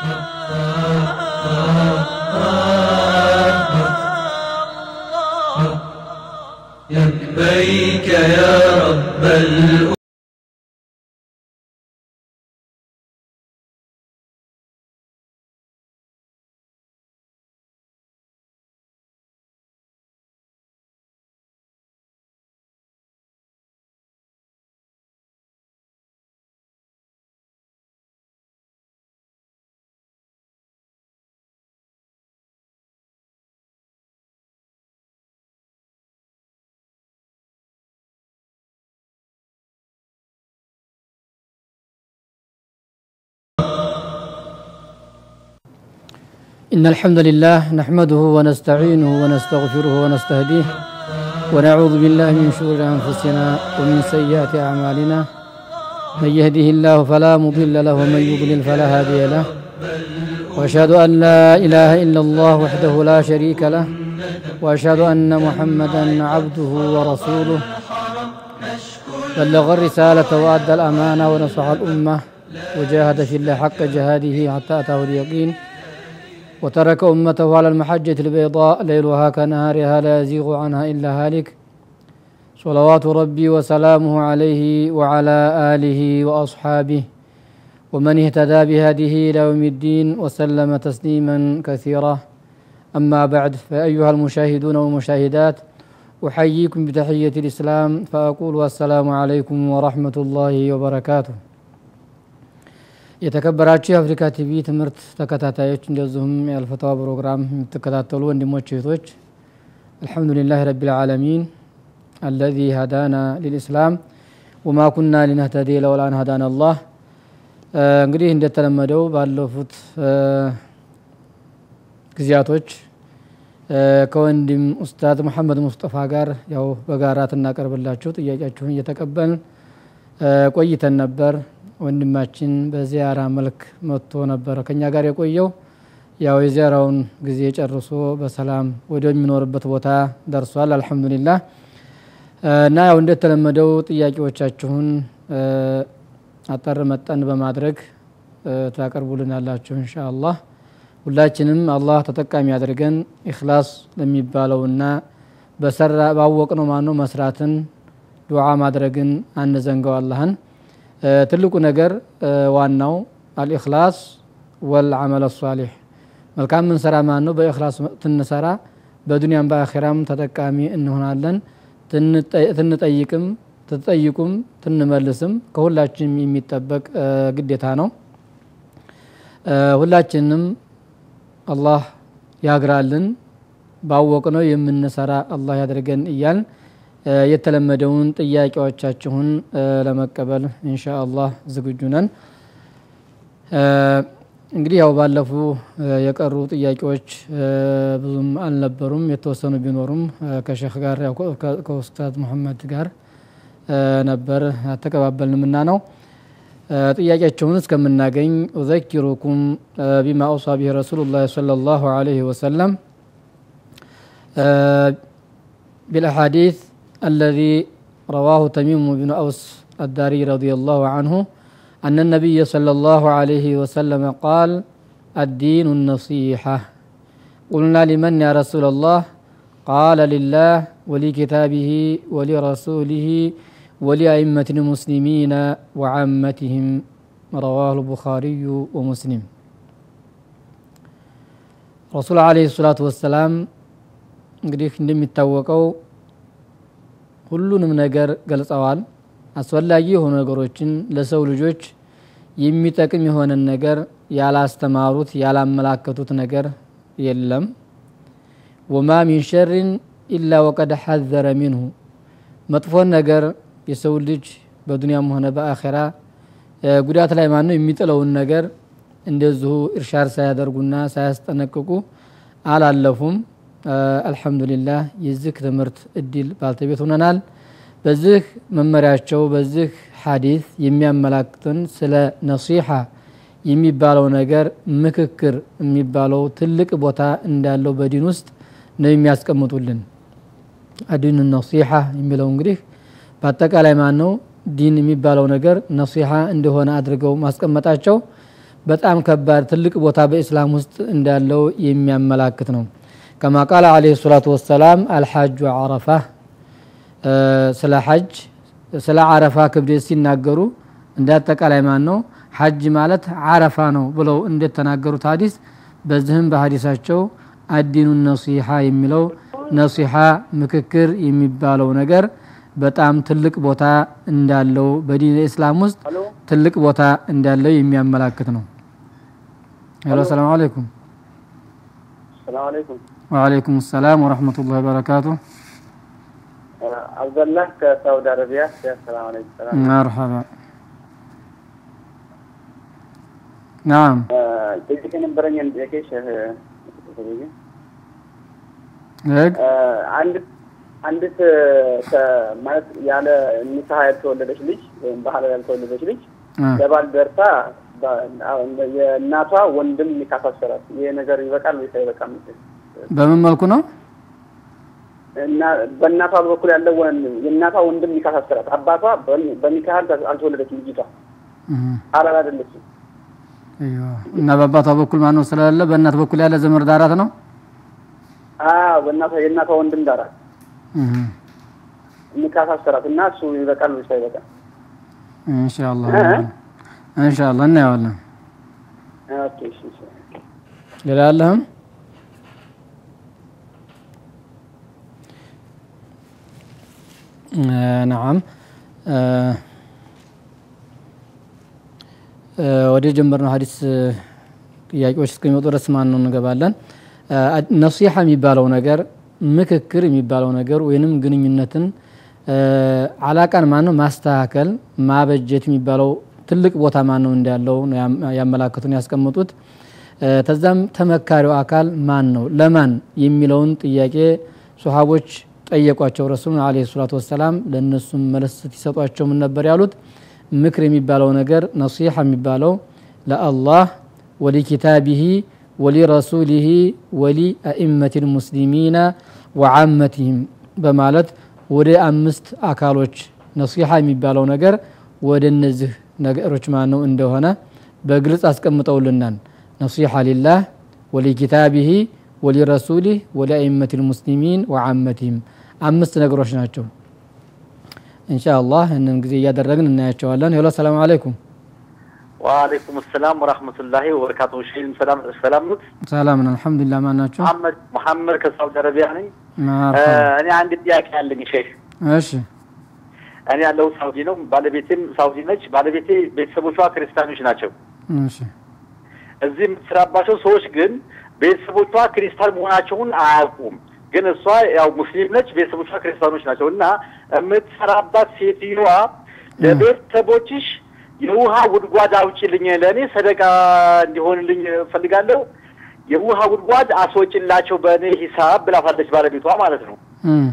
لبيك يا رب الأمة إن الحمد لله نحمده ونستعينه ونستغفره ونستهديه ونعوذ بالله من شرور أنفسنا ومن سيئات أعمالنا من يهده الله فلا مضل له ومن يضلل فلا هادي له وأشهد أن لا إله إلا الله وحده لا شريك له وأشهد أن محمدا عبده ورسوله بلغ الرسالة وأدى الأمانة ونصح الأمة وجاهد في الله حق جهاده حتى أتاه اليقين وترك أمته على المحجة البيضاء ليلها كنهارها لا يزيغ عنها إلا هالك صلوات ربي وسلامه عليه وعلى آله وأصحابه ومن اهتدى بهذه إلى يوم الدين وسلم تسليما كثيرا أما بعد فأيها المشاهدون والمشاهدات أحييكم بتحية الإسلام فأقول السلام عليكم ورحمة الله وبركاته የተከበራችሁ የአፍሪካ ቲቪ ትምህርት ተከታታዮች እንደዚሁም የአልፈተዋ ፕሮግራም የምትከታተሉ ወንድሞች እህቶች አልሐምዱሊላህ ረቢልዓለሚን አለዚ ሀዳና ሊልእስላም ወማ ኩና ሊነህተዲ ለውላን ሀዳና አላህ እንግዲህ እንደተለመደው ባለፉት ጊዜያቶች ከወንድም ኡስታዝ መሐመድ ሙስጠፋ ጋር ያው በጋራ ትናቀርብላችሁ ጥያቄያችሁን እየተቀበልን ቆይተን ነበር ወንድማችን በዚያራ መልክ መጥቶ ነበረ ከኛ ጋር የቆየው ያው የዚያራውን ጊዜ ጨርሶ በሰላም ወደሚኖርበት ቦታ ደርሷል አልሐምዱሊላህ እና ያው እንደተለመደው ጥያቄዎቻችሁን አጠር መጠን በማድረግ ታቀርቡልናላችሁ እንሻ አላህ ሁላችንም አላህ ተጠቃሚ አድርገን ኢክላስ ለሚባለውና በሰራ ባወቅነው ማነው መስራትን ዱዓ ማድረግን አንዘንገው አላህን ትልቁ ነገር ዋናው አልኢክላስ ወልዓመል ሳሊሕ መልካም ምንሰራ ማን ነው በኢክላስ ትንሰራ በዱንያም በአኼራም ተጠቃሚ እንሆናለን ትንጠይቅም ትጠይቁም ትንመልስም ከሁላችንም የሚጠበቅ ግዴታ ነው ሁላችንም አላህ ያግራልን ባወቅነው የምንሰራ አላህ ያደርገን እያልን የተለመደውን ጥያቄዎቻችሁን ለመቀበል እንሻ አላህ ዝግጁ ነን እንግዲህ ያው ባለፉ የቀሩ ጥያቄዎች ብዙም አልነበሩም የተወሰኑ ቢኖሩም ከሼክ ጋር ከኡስታዝ መሐመድ ጋር ነበር አተቀባበልንምና ነው ጥያቄያቸውን እስከምናገኝ ኡዘኪሩኩም ቢማ አውሳ ቢህ ረሱሉ ላ ለ ላሁ አለህ ወሰለም بالأحاديث الذي رواه تميم بن أوس الداري رضي الله عنه أن النبي صلى الله عليه وسلم قال الدين النصيحة قلنا لمن يا رسول الله قال لله ولكتابه ولرسوله ولأئمة المسلمين وعامتهم رواه البخاري ومسلم رسول عليه الصلاة والسلام እንግዲህ እንደሚታወቀው ሁሉንም ነገር ገልጸዋል አስፈላጊ የሆኑ ነገሮችን ለሰው ልጆች የሚጠቅም የሆነን ነገር ያላስተማሩት ያላመላከቱት ነገር የለም ወማ ሚን ሸርን ኢላ ወቀድ ሐዘረ ሚንሁ መጥፎን ነገር የሰው ልጅ በዱንያም ሆነ በአኼራ ጉዳት ላይ ማነው የሚጥለውን ነገር እንደዚሁ እርሻር ሳያደርጉና ሳያስጠነቅቁ አላለፉም አልሐምዱሊላህ የዚህ ትምህርት እድል ባልተቤት ሆነናል በዚህ መመሪያቸው በዚህ ሐዲስ የሚያመላክትን ስለ ነሲሐ የሚባለው ነገር ምክክር የሚባለው ትልቅ ቦታ እንዳለው በዲን ውስጥ ነው የሚያስቀምጡልን አዲን ነሲሐ የሚለው እንግዲህ በአጠቃላይ ማን ነው ዲን የሚባለው ነገር ነሲሐ እንደሆነ አድርገው ማስቀመጣቸው በጣም ከባድ ትልቅ ቦታ በኢስላም ውስጥ እንዳለው የሚያመላክት ነው ከማ ቃለ አለይሂ ሰላቱ ወሰላም አልሐጁ አረፋ ስለ ሐጅ ስለ አረፋ ክብደት ሲናገሩ እንደ አጠቃላይ ማን ነው ሐጅ ማለት አረፋ ነው ብለው እንደተናገሩት ሀዲስ በዚህም በሀዲሳቸው አዲኑ ነሲሓ የሚለው ነሲሓ ምክክር የሚባለው ነገር በጣም ትልቅ ቦታ እንዳለው በዲን እስላም ውስጥ ትልቅ ቦታ እንዳለው የሚያመላክት ነው ሄሎ ሰላም አለይኩም ሰላም አለይኩም ወአለይኩም ሰላም ወረሕመቱላህ ወበረካቱ አብደላህ ከሳውዲ አረቢያ ሰላም አለይኩም ሰላም መርሐባ ናም ጥቂት የነበረኝን ጥያቄ ሸህ ህግ አንድ አንዲት ማለት ያለ ኒካህ ያልተወለደች ልጅ ወይም ባህላዊ ያልተወለደች ልጅ ለባል ደርሳ የእናቷ ወንድም ኒካህ አሰራት። ይሄ ነገር ይበቃል ወይስ አይበቃም? በምን መልኩ ነው እና በእናቷ በኩል ያለው የእናቷ ወንድም ኒካህ አሰራት። አባቷ በኒካህ አልተወለደችም ልጅቷ ሐላል አይደለችም። እና በአባቷ በኩል ማነው ስለሌለ በእናት በኩል ያለ ዘመድ ዳራት ነው አዎ በእናቷ የእናቷ ወንድም ዳራት ኒካህ አሰራት እና እሱ ይበቃል ወይስ አይበቃም? ኢንሻአላህ ኢንሻአላህ እናየዋለን። ኦኬ እሺ እሺ ሌላ አለህም? ነዓም ወደ ጀመርነው ሀዲስ ጥያቄዎች እስከሚመጡ ድረስ ማን ነው እንገባለን። ነሲሐ የሚባለው ነገር ምክክር የሚባለው ነገር ወይንም ግንኙነትን አላቃን ማን ነው ማስተካከል ማበጀት የሚባለው ትልቅ ቦታ ማን ነው እንዳለው ያመላክቱን ያስቀምጡት። ተዛም ተመካሪው አካል ማን ነው ለማን የሚለውን ጥያቄ ሶሃቦች ጠየቋቸው ረሱሉን አለይሂ ሰላቱ ወሰላም ለእነሱም መለስ ሲሰጧቸው ምን ነበር ያሉት? ምክር የሚባለው ነገር ነሲሐ የሚባለው ለአላህ ወሊኪታቢሂ ወሊረሱሊሂ ወሊ አኢመት ልሙስሊሚና ወዓመትህም በማለት ወደ አምስት አካሎች ነሲሐ የሚባለው ነገር ወደ እነዚህ ነገሮች ማነው እንደሆነ በግልጽ አስቀምጠውልናል። ነሲሐ ሊላህ ወሊኪታቢሂ ወሊረሱሊህ ወሊአኢመት ልሙስሊሚን ወዓመትህም አምስት ነገሮች ናቸው። ኢንሻአላህ እንን ጊዜ እያደረግን እናያቸዋለን። ሄሎ ሰላም አለይኩም። ወአለይኩም ሰላም ወራህመቱላሂ ወበረካቱ። ሼህ ሰላም ሰላም ኑት? ሰላም ነን አልሐምዱሊላህ። ማን ናቸው? መሐመድ መሐመድ ከሳውዲ አረቢያ ነኝ። እኔ አንድ ጥያቄ አለኝ ሼህ። እሺ እኔ ያለው ሳውዲ ነው። ባለቤቴም ሳውዲ ነች። ባለቤቴ ቤተሰቦቿ ክርስቲያኖች ናቸው። እሺ እዚህ የምትሰራባቸው ሰዎች ግን ቤተሰቦቿ ክርስቲያን መሆናቸውን አያውቁም። ግን እሷ ያው ሙስሊም ነች፣ ቤተሰቦቿ ክርስቲያኖች ናቸው እና የምትሰራባት ሴትዮዋ ለቤተሰቦችሽ የውሃ ጉድጓድ አውጪልኝ፣ ለእኔ ሰደቃ እንዲሆንልኝ እፈልጋለሁ፣ የውሃ ጉድጓድ አስወጭላቸው በእኔ ሂሳብ ብላታለች ባለቤቷ ማለት ነው።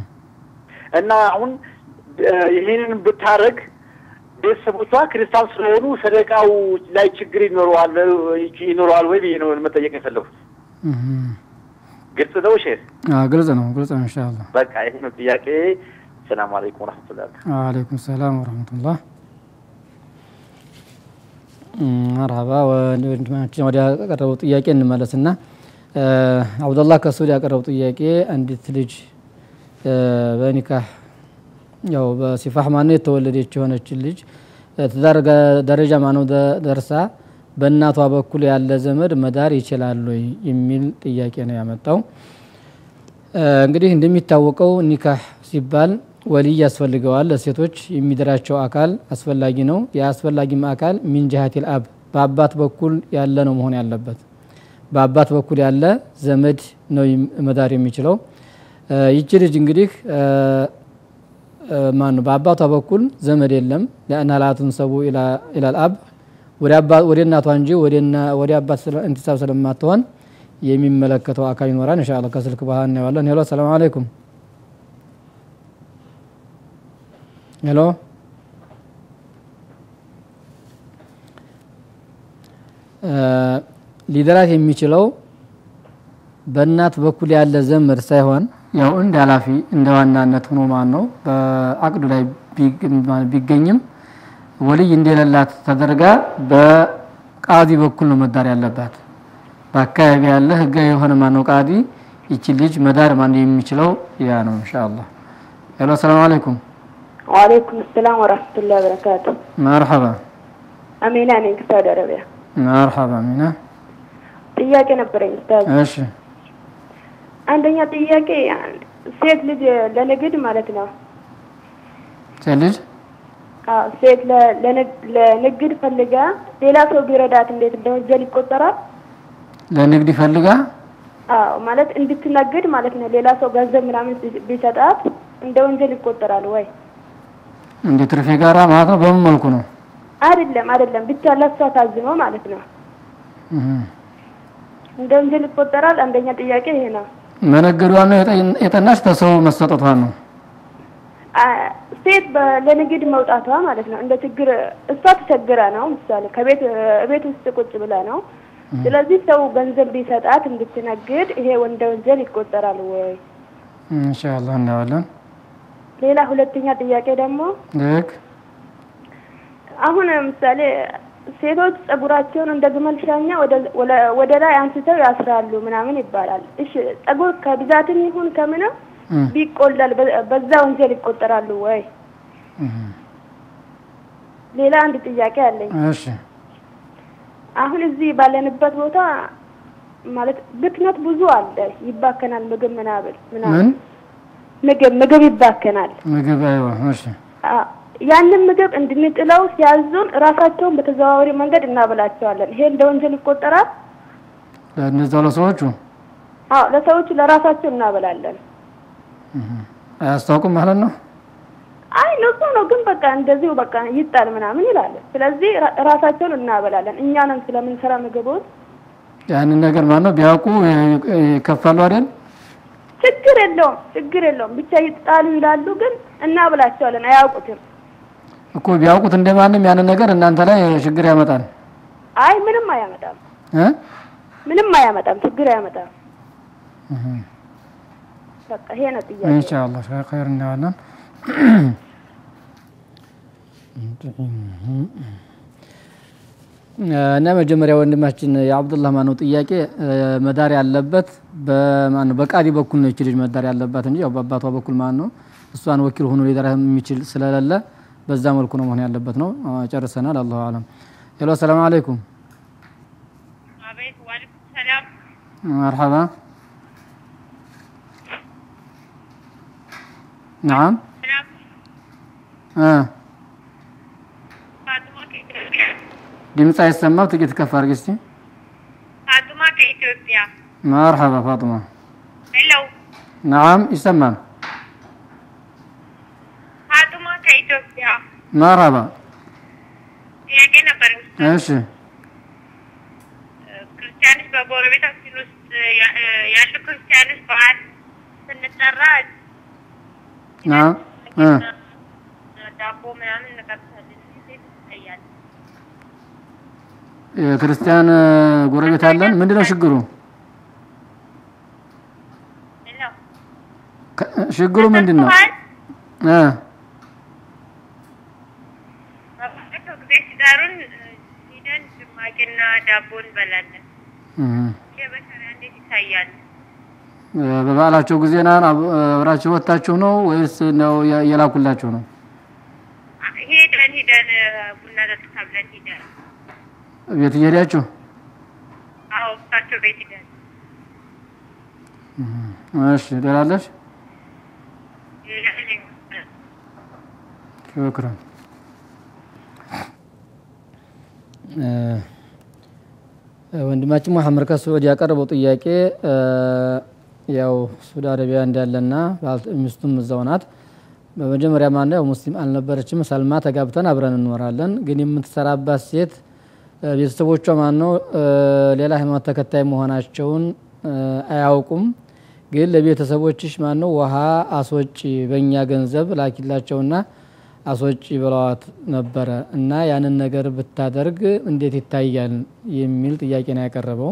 እና አሁን ይህንን ብታረግ ቤተሰቦቿ ክርስቲያን ስለሆኑ ሰደቃው ላይ ችግር ይኖረዋል ይኖረዋል ወይ ብዬ ነው መጠየቅ የፈለጉት። ግልጽ ነው ሼህ? ግልጽ ነው ግልጽ ነው። ኢንሻአላህ በቃ ይሄ ነው ጥያቄ። ሰላም አለይኩም ወራህመቱላህ። ወአለይኩም ሰላም ወረህመቱላህ። መርሀባ ወንድማችን ወደ ያቀረበው ጥያቄ እንመለስና አብዱላህ ከሱድ ያቀረበው ጥያቄ አንዲት ልጅ በኒካህ ያው በሲፋህ ማነው የተወለደች የሆነች ልጅ ትዳር ደረጃ ማነው ደርሳ በእናቷ በኩል ያለ ዘመድ መዳር ይችላል ወይ የሚል ጥያቄ ነው ያመጣው። እንግዲህ እንደሚታወቀው ኒካህ ሲባል ወልይ ያስፈልገዋል። ለሴቶች የሚድራቸው አካል አስፈላጊ ነው። የአስፈላጊም አካል ሚን ጅሀቲል አብ በአባት በኩል ያለ ነው መሆን ያለበት። በአባት በኩል ያለ ዘመድ ነው መዳር የሚችለው። ይቺ ልጅ እንግዲህ ማን ነው በአባቷ በኩል ዘመድ የለም። ለአና ላቱንሰቡ ኢላል አብ ወደ እናቷ እንጂ ወደ አባት እንቲሳብ ስለማትሆን የሚመለከተው አካል ይኖራል። ኢንሻአላህ ከስልክ በኋላ እናየዋለን። ሄሎ ሰላም አለይኩም። ሄሎ ሊደራት የሚችለው በእናት በኩል ያለ ዘመድ ሳይሆን ያው እንደ ኃላፊ እንደ ዋናነት ሆኖ ማን ነው በአቅዱ ላይ ቢገኝም ወልይ እንደሌላት ተደርጋ ቃዲ በኩል ነው መዳር ያለባት። በአካባቢ ያለ ህጋዊ የሆነ ማነው ቃዲ ይቺ ልጅ መዳር ማን የሚችለው ያ ነው ኢንሻአላህ። ሄሎ ሰላም አለይኩም። ወአለይኩም ሰላም ወራህመቱላሂ ወበረካቱ። መርሐባ አሚና ነኝ ከሳውዲ አረቢያ። መርሐባ ሚና። ጥያቄ ነበረኝ ኡስታዝ። እሺ አንደኛ ጥያቄ ሴት ልጅ ለንግድ ማለት ነው ሴት ልጅ አዎ፣ ሴት ለ- ለንግ- ለንግድ ፈልጋ ሌላ ሰው ቢረዳት እንዴት እንደ ወንጀል ይቆጠራል? ለንግድ ይፈልጋ አዎ፣ ማለት እንድትነግድ ማለት ነው። ሌላ ሰው ገንዘብ ምናምን ቢ- ቢሰጣት እንደ ወንጀል ይቆጠራል ወይ? እንደ ትርፌ ጋራ ማለት ነው። በምን መልኩ ነው? አይደለም አይደለም፣ ብቻ ለሷ ታዝኖ ማለት ነው። እህ እንደ ወንጀል ይቆጠራል። አንደኛ ጥያቄ ይሄ ነው። መነገዷን ነው የጠ- የጠናች ተሰው መሰጠቷን ነው። አ- ሴት በ- ለንግድ መውጣቷ ማለት ነው እንደ ችግር እሷ ተቸግራ ነው። ምሳሌ ከቤት ቤት ውስጥ ቁጭ ብላ ነው። ስለዚህ ሰው ገንዘብ ቢሰጣት እንድትነግድ ይሄ እንደ ወንጀል ይቆጠራል ወይ? ኢንሻአላህ እናያለን። ሌላ ሁለተኛ ጥያቄ ደግሞ ልክ አሁን ምሳሌ ሴቶች ጸጉራቸውን እንደ ግመል ሻኛ ወደ- ወለ- ወደ ላይ አንስተው ያስራሉ ምናምን ይባላል። እሺ ጸጉር ከብዛትም ይሁን ከምንም እህ ቢቆለል በ- በዛ ወንጀል ይቆጠራሉ ወይ? እህ ሌላ አንድ ጥያቄ አለኝ። እሺ አሁን እዚህ ባለንበት ቦታ ማለት ብክነት ብዙ አለ፣ ይባከናል። ምግብ ምናምን ምናምን ምን ምግብ ምግብ ይባከናል። ምግብ አይዋ እሺ አ- ያንን ምግብ እንድንጥለው ሲያዙን ራሳቸውን በተዘዋዋሪ መንገድ እናበላቸዋለን። ይሄ እንደ ወንጀል ይቆጠራል? ለእነዛው ለሰዎቹ አዎ፣ ለሰዎቹ ለራሳቸው እናበላለን። አያስታውቅም ማለት ነው። አይ ንጹህ ነው ግን በቃ እንደዚሁ በቃ ይጣል ምናምን ይላል። ስለዚህ ራ- ራሳቸውን እናበላለን። እኛ ነን ስለምንሰራ ምግቡን ያንን ነገር ማለት ነው ቢያውቁ ይ- ይከፋሉ አይደል? ችግር የለውም ችግር የለውም ብቻ ይጣሉ ይላሉ፣ ግን እናበላቸዋለን። አያውቁትም። እኮ ቢያውቁት እንደማንም ያንን ነገር እናንተ ላይ ችግር ያመጣል አይ ምንም አያመጣም፣ እ ምንም አያመጣም፣ ችግር አያመጣም። በቃ ይሄ ነው ጥያቄ። ኢንሻአላህ ኸይር እናያለን። እና መጀመሪያ ወንድማችን የአብዱላህ ማነው ጥያቄ መዳር ያለበት በማነው በቃዲ በኩል ነው። ይች ልጅ መዳር ያለባት እንጂ ያው በአባቷ በኩል ማን ነው እሷን ወኪል ሆኖ ሊደራ የሚችል ስለሌለ በዛ መልኩ ነው መሆን ያለበት ነው። ጨርሰናል። አላሁ አለም። ሄሎ ሰላም አለይኩም። አቤት ዋልኩም ሰላም። መርሐባ ነዓም ሰላም እ ፋጡማ ከኢትዮጵያ ድምፅ አይሰማም። ጥቂት ከፍ አድርጊ እስቲ። ፋጡማ ከኢትዮጵያ። መርሐባ ፋጡማ። ሄሎ ነዓም ይሰማል። ፋጡማ ከኢትዮጵያ። መርሐባ ጥያቄ ነበር። እሺ ክርስቲያኖች በጎረቤታችን ውስጥ ያ- ያሉ ክርስቲያኖች በዓል ስንጠራ ነዓም እ ዳቦ ምናምን እንቀርሳለን። እንዴት ይታያል? የክርስቲያን ጎረቤት አለን። ምንድነው ችግሩ? ሄሎ ከ- ችግሩ ምንድን ነው? በዓል እ በባለፈው ጊዜ ሲጠሩን ሂደን ጭማቂና ዳቦ እንበላለን። እህ ይህ በሸሪያ እንዴት ይታያል? በበዓላቸው ጊዜ ናን አብ- አብራችሁ ወጥታችሁ ነው ወይስ ነው የ- የላኩላችሁ ነው? ሄደን ሄደን ቡና ጠጥታ ብለን ሄደን ቤት እየሄዳችሁ አዎ እሳቸው ቤት ሄደን እሺ፣ ሌላ አለሽ? ሽክራን ወንድማችን መሐመድ ከስዑድ ያቀረበው ጥያቄ እ፣ ያው ሳውዲ አረቢያ እንዳለና ባል- ሚስቱም እዛው ናት። በመጀመሪያ ማነው ያው ሙስሊም አልነበረችም። ሰልማ ተጋብተን አብረን እንኖራለን። ግን የምትሰራባት ሴት እ፣ ቤተሰቦቿ ማነው እ፣ ሌላ ሃይማኖት ተከታይ መሆናቸውን እ፣ አያውቁም። ግን ለቤተሰቦችሽ ማነው ውሃ አስወጪ በእኛ ገንዘብ ላኪላቸውና አስወጪ ብለዋት ነበረ እና ያንን ነገር ብታደርግ እንዴት ይታያል የሚል ጥያቄ ነው ያቀረበው።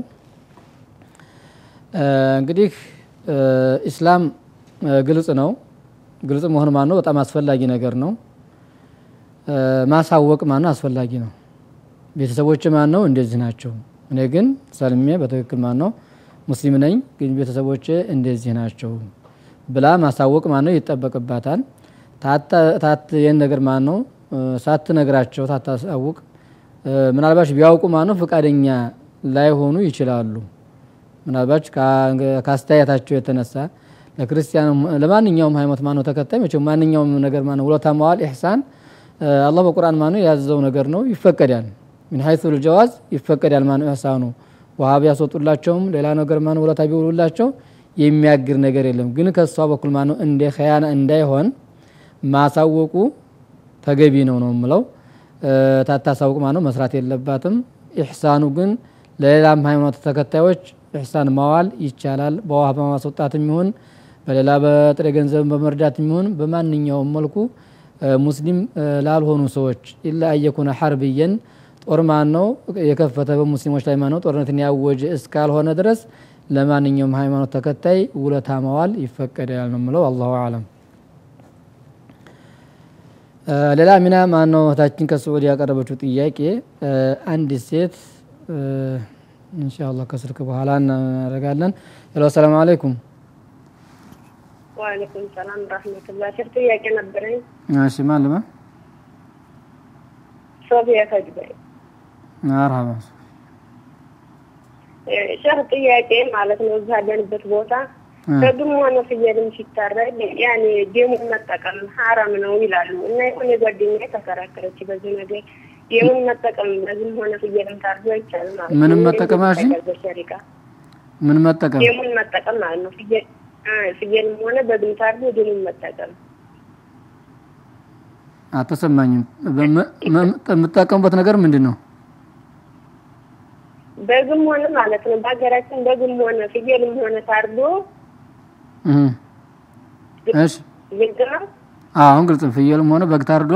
እ፣ እንግዲህ እ፣ ኢስላም እ፣ ግልጽ ነው። ግልጽ መሆን ማን ነው በጣም አስፈላጊ ነገር ነው። እ፣ ማሳወቅ ማን ነው አስፈላጊ ነው። ቤተሰቦች ማን ነው እንደዚህ ናቸው፣ እኔ ግን ሰልሜ በትክክል ማን ነው ሙስሊም ነኝ፣ ግን ቤተሰቦች እንደዚህ ናቸው ብላ ማሳወቅ ማን ነው ይጠበቅባታል። ታት ይህን ነገር ማን ነው ሳትነግራቸው ታታሳውቅ ምናልባች ቢያውቁ ማን ነው ፈቃደኛ ላይሆኑ ይችላሉ። ምናልባች ከአስተያየታቸው የተነሳ ለክርስቲያን ለማንኛውም ሃይማኖት ማነው ተከታይ መቼም ማንኛውም ነገር ማነው ውለታ መዋል ኢሕሳን አላህ በቁርአን ማነው ያዘዘው ነገር ነው፣ ይፈቀዳል። ሚን ሀይሱ ልጀዋዝ ይፈቀዳል ማነው ኢሕሳኑ ውሃ ቢያስወጡላቸውም ሌላ ነገር ማነው ውለታ ቢውሉላቸው የሚያግር ነገር የለም። ግን ከእሷ በኩል ማነው እንደ ኸያና እንዳይሆን ማሳወቁ ተገቢ ነው ነው የምለው። ታታሳውቅ ማነው መስራት የለባትም። ኢሕሳኑ ግን ለሌላም ሃይማኖት ተከታዮች ኢሕሳን ማዋል ይቻላል። በውሃ በማስወጣት የሚሆን በሌላ በጥሬ ገንዘብ በመርዳት የሚሆን በማንኛውም መልኩ ሙስሊም ላልሆኑ ሰዎች ኢላ አየኩነ ሐርብየን ጦር ማን ነው የከፈተ በሙስሊሞች ላይ ማነው ጦርነትን ያወጀ እስካልሆነ ድረስ ለማንኛውም ሃይማኖት ተከታይ ውለታ ማዋል ይፈቀዳል ነው የምለው። አላሁ አለም። ሌላ ሚና ማነው እህታችን ከስዑድ ያቀረበችው ጥያቄ አንዲት ሴት ኢንሻአላህ ከስልክ በኋላ እናደርጋለን። ሄሎ ሰላም አለይኩም። ወአለይኩም ሰላም ረህመቱላህ። ሸር ጥያቄ ነበረኝ። እሺ ማለማ ሶፊያ ከጅበይ መርሐባ። ሸር ጥያቄ ማለት ነው። እዛ ያለንበት ቦታ ከግም ሆነ ፍየልም ሲታረድ ያኔ ደሙን መጠቀም ሀራም ነው ይላሉ እና የሆነ ጓደኛ ተከራከረች በዚህ ነገር ደሙን መጠቀም በግም ሆነ ፍየልም ታርዶ አይቻልም ማለት ነው። ምንም መጠቀም አልሽኝ? በሸሪካ ምን መጠቀም ደሙን መጠቀም ማለት ነው። ፍየል ፍየልም ሆነ በግም ታርዶ ደሙን መጠቀም አልተሰማኝም። የምጠቀሙበት ነገር ምንድን ነው? በግም ሆነ ማለት ነው። በሀገራችን በግም ሆነ ፍየልም ሆነ ታርዶ እሺ ግልጽ ነው። አሁን ግልጽ። ፍየልም ሆነ በግ ታርዶ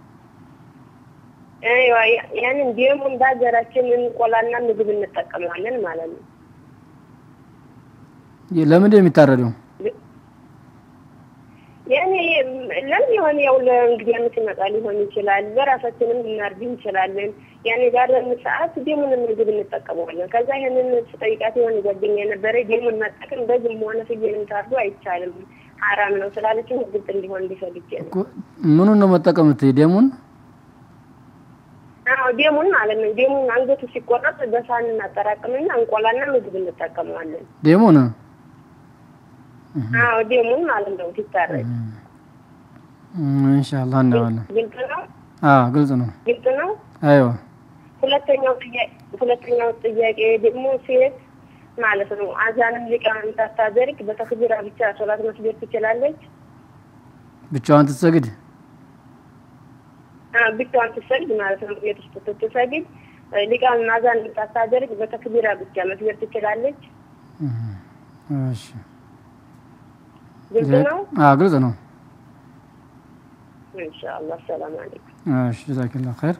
አይዋ ያንን ደሙን በሀገራችን እንቆላና ምግብ እንጠቀመዋለን ማለት ነው። ለምንድን ነው የሚታረደው? ያኔ ለምን የሆነ ያው ለእንግዲህ ዓመት ይመጣ ሊሆን ይችላል። በራሳችንም ልናርድ እንችላለን። ያኔ ባለን ሰዓት ደሙን ምግብ እንጠቀመዋለን። ከዛ ይህንን ስጠይቃት የሆነ ጓደኛ የነበረ ደሙን መጠቀም በግም ሆነ ፍየልም ታርዶ አይቻልም ሀራም ነው ስላለች ግልጽ እንዲሆን እንዲፈልግ ነው። ምኑን ነው መጠቀምት? ደሙን አዎ ደሙን ማለት ነው። ደሙን አንገቱ ሲቆረጥ በሳህን እናጠራቅምና እንቆላና ምግብ እንጠቀመዋለን። ደሙን አዎ ደሙን ማለት ነው ሲታረድ። ኢንሻአላህ እናዋለን። ግልጽ ነው። አዎ ግልጽ ነው። ግልጽ ነው። አይዋ ሁለተኛው ጥያቄ ሁለተኛው ጥያቄ ደግሞ ሴት ማለት ነው አዛንም ሊቃን ሳታደርግ በተክቢራ ብቻ ሶላት መስገድ ትችላለች? ብቻዋን ትሰግድ? አዎ ብቻዋን ትሰግድ ማለት ነው። ቤት ውስጥ ስትሰግድ ሊቃን አዛን ሳታደርግ በተክቢራ ብቻ መስገድ ትችላለች? እሺ ግልጽ ነው። አዎ ግልጽ ነው። ኢንሻአላህ ሰላም አለይኩም። እሺ ጀዛከላሁ ኸይር።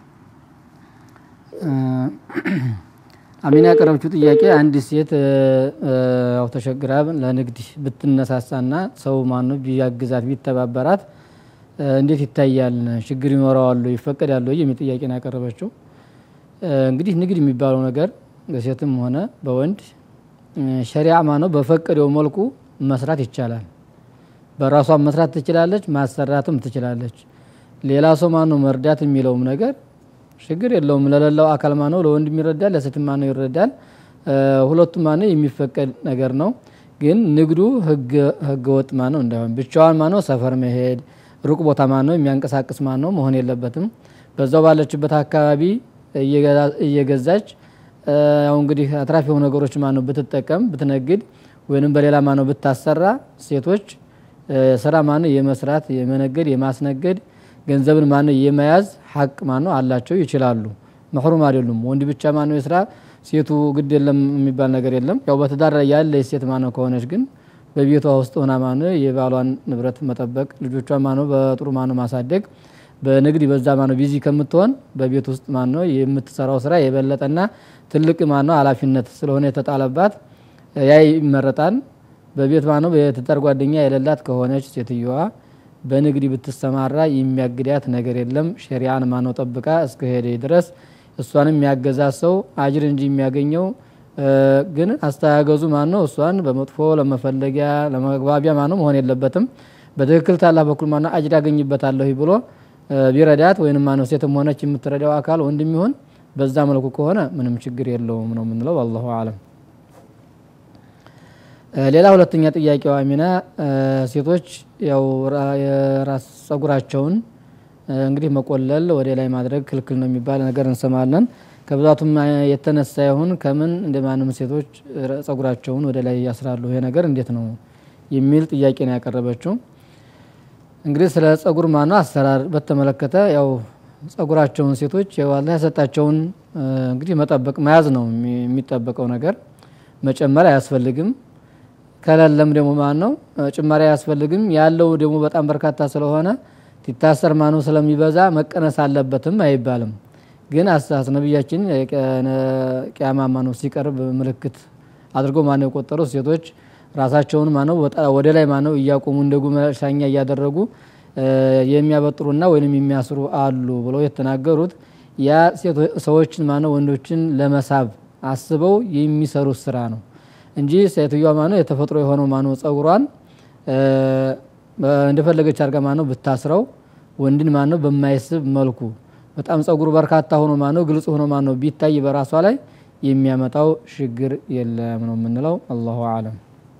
አሚና ያቀረበችው ጥያቄ አንዲት ሴት ያው ተሸግራ ለንግድ ብትነሳሳና ሰው ማነው ቢያግዛት ቢተባበራት እንዴት ይታያል? ችግር ይኖረዋል? ይፈቀዳል ወይ የሚል ጥያቄ ነው ያቀረበችው። እንግዲህ ንግድ የሚባለው ነገር በሴትም ሆነ በወንድ ሸሪዓ ማነው በፈቀደው መልኩ መስራት ይቻላል። በራሷ መስራት ትችላለች፣ ማሰራትም ትችላለች። ሌላ ሰው ማነው መርዳት የሚለውም ነገር ችግር የለውም። ለሌላው አካል ማነው ለወንድም ይረዳል፣ ለሴትም ማነው ይረዳል። ሁለቱም ማነው የሚፈቀድ ነገር ነው። ግን ንግዱ ህገ ወጥ ማነው እንዳይሆን ብቻዋን ማነው ሰፈር መሄድ ሩቅ ቦታ ማነው የሚያንቀሳቅስ ማነው መሆን የለበትም። በዛው ባለችበት አካባቢ እየገዛች ያው እንግዲህ አትራፊ የሆኑ ነገሮች ማነው ብትጠቀም ብትነግድ ወይንም በሌላ ማነው ብታሰራ ሴቶች ስራ ማነው የመስራት የመነገድ የማስነገድ ገንዘብን ማነው የመያዝ ሀቅ ማነው አላቸው ይችላሉ። መሕሩም አይደሉም። ወንድ ብቻ ማነው የስራ ሴቱ ግድ የለም የሚባል ነገር የለም። ያው በትዳር ላይ ያለ ሴት ማነው ከሆነች ግን በቤቷ ውስጥ ሆና ማነው የባሏን ንብረት መጠበቅ ልጆቿን ማነው በጥሩ ማነው ማሳደግ በንግድ በዛ ማነው ቢዚ ከምትሆን በቤት ውስጥ ማነው የምትሰራው ስራ የበለጠና ትልቅ ማነው ኃላፊነት ስለሆነ የተጣለባት ያ ይመረጣል። በቤት ማነው የትዳር ጓደኛ የሌላት ከሆነች ሴትየዋ በንግድ ብትሰማራ የሚያግዳት ነገር የለም። ሸሪዓን ማነው ጠብቃ እስከ ሄደ ድረስ እሷንም የሚያገዛት ሰው አጅር እንጂ የሚያገኘው እ፣ ግን አስተያገዙ ማን ነው እሷን በመጥፎ ለመፈለጊያ ለመግባቢያ ማን ነው መሆን የለበትም በትክክል ታላህ በኩል ማን ነው አጅር ያገኝበታለሁ ብሎ እ፣ ቢረዳት ወይንም ማነው ሴትም ሆነች የምትረዳው አካል ወንድም ይሁን በዛ መልኩ ከሆነ ምንም ችግር የለውም ነው የምንለው አላሁ አለም እ፣ ሌላ ሁለተኛ ጥያቄዋ አሚና እ፣ ሴቶች ያው ራ- የራስ ጸጉራቸውን እ፣ እንግዲህ መቆለል ወደ ላይ ማድረግ ክልክል ነው የሚባል ነገር እንሰማለን ከብዛቱም አ- የተነሳ ይሁን ከምን እንደ ማንም ሴቶች ረ- ጸጉራቸውን ወደ ላይ ያስራሉ ይሄ ነገር እንዴት ነው የሚል ጥያቄ ነው ያቀረበችው እንግዲህ ስለ ጸጉር ማነው አሰራር በተመለከተ ያው ጸጉራቸውን ሴቶች ያው አላህ ያሰጣቸውን እ፣ እንግዲህ መጠበቅ መያዝ ነው የሚ- የሚጠበቀው ነገር መጨመር አያስፈልግም ከሌለም ደግሞ ማን ነው እ፣ ጭማሪ አያስፈልግም ያለው ደግሞ በጣም በርካታ ስለሆነ ሲታሰር ማነው ስለሚበዛ መቀነስ አለበትም አይባልም ግን አሳስ ነቢያችን ቅያማ ማነው ሲቀርብ ምልክት አድርጎ ማነው የቆጠሩ ሴቶች ራሳቸውን ማነው ወጣ- ወደ ላይ ማነው እያቆሙ እንደ ጉመሻኛ እያደረጉ እ፣ የሚያበጥሩና ወይም የሚያስሩ አሉ ብለው የተናገሩት ያ ሴቶ- ሰዎችን ማነው ወንዶችን ለመሳብ አስበው የሚሰሩት ስራ ነው እንጂ ሴትዮዋ ማነው የተፈጥሮ የሆነው ማነው ጸጉሯን እ፣ እንደፈለገች አድርጋ ማነው ብታስረው ወንድን ማነው በማይስብ መልኩ በጣም ጸጉሩ በርካታ ሆኖ ማነው ግልጽ ሆኖ ማነው ቢታይ በራሷ ላይ የሚያመጣው ችግር የለም ነው የምንለው አላሁ አለም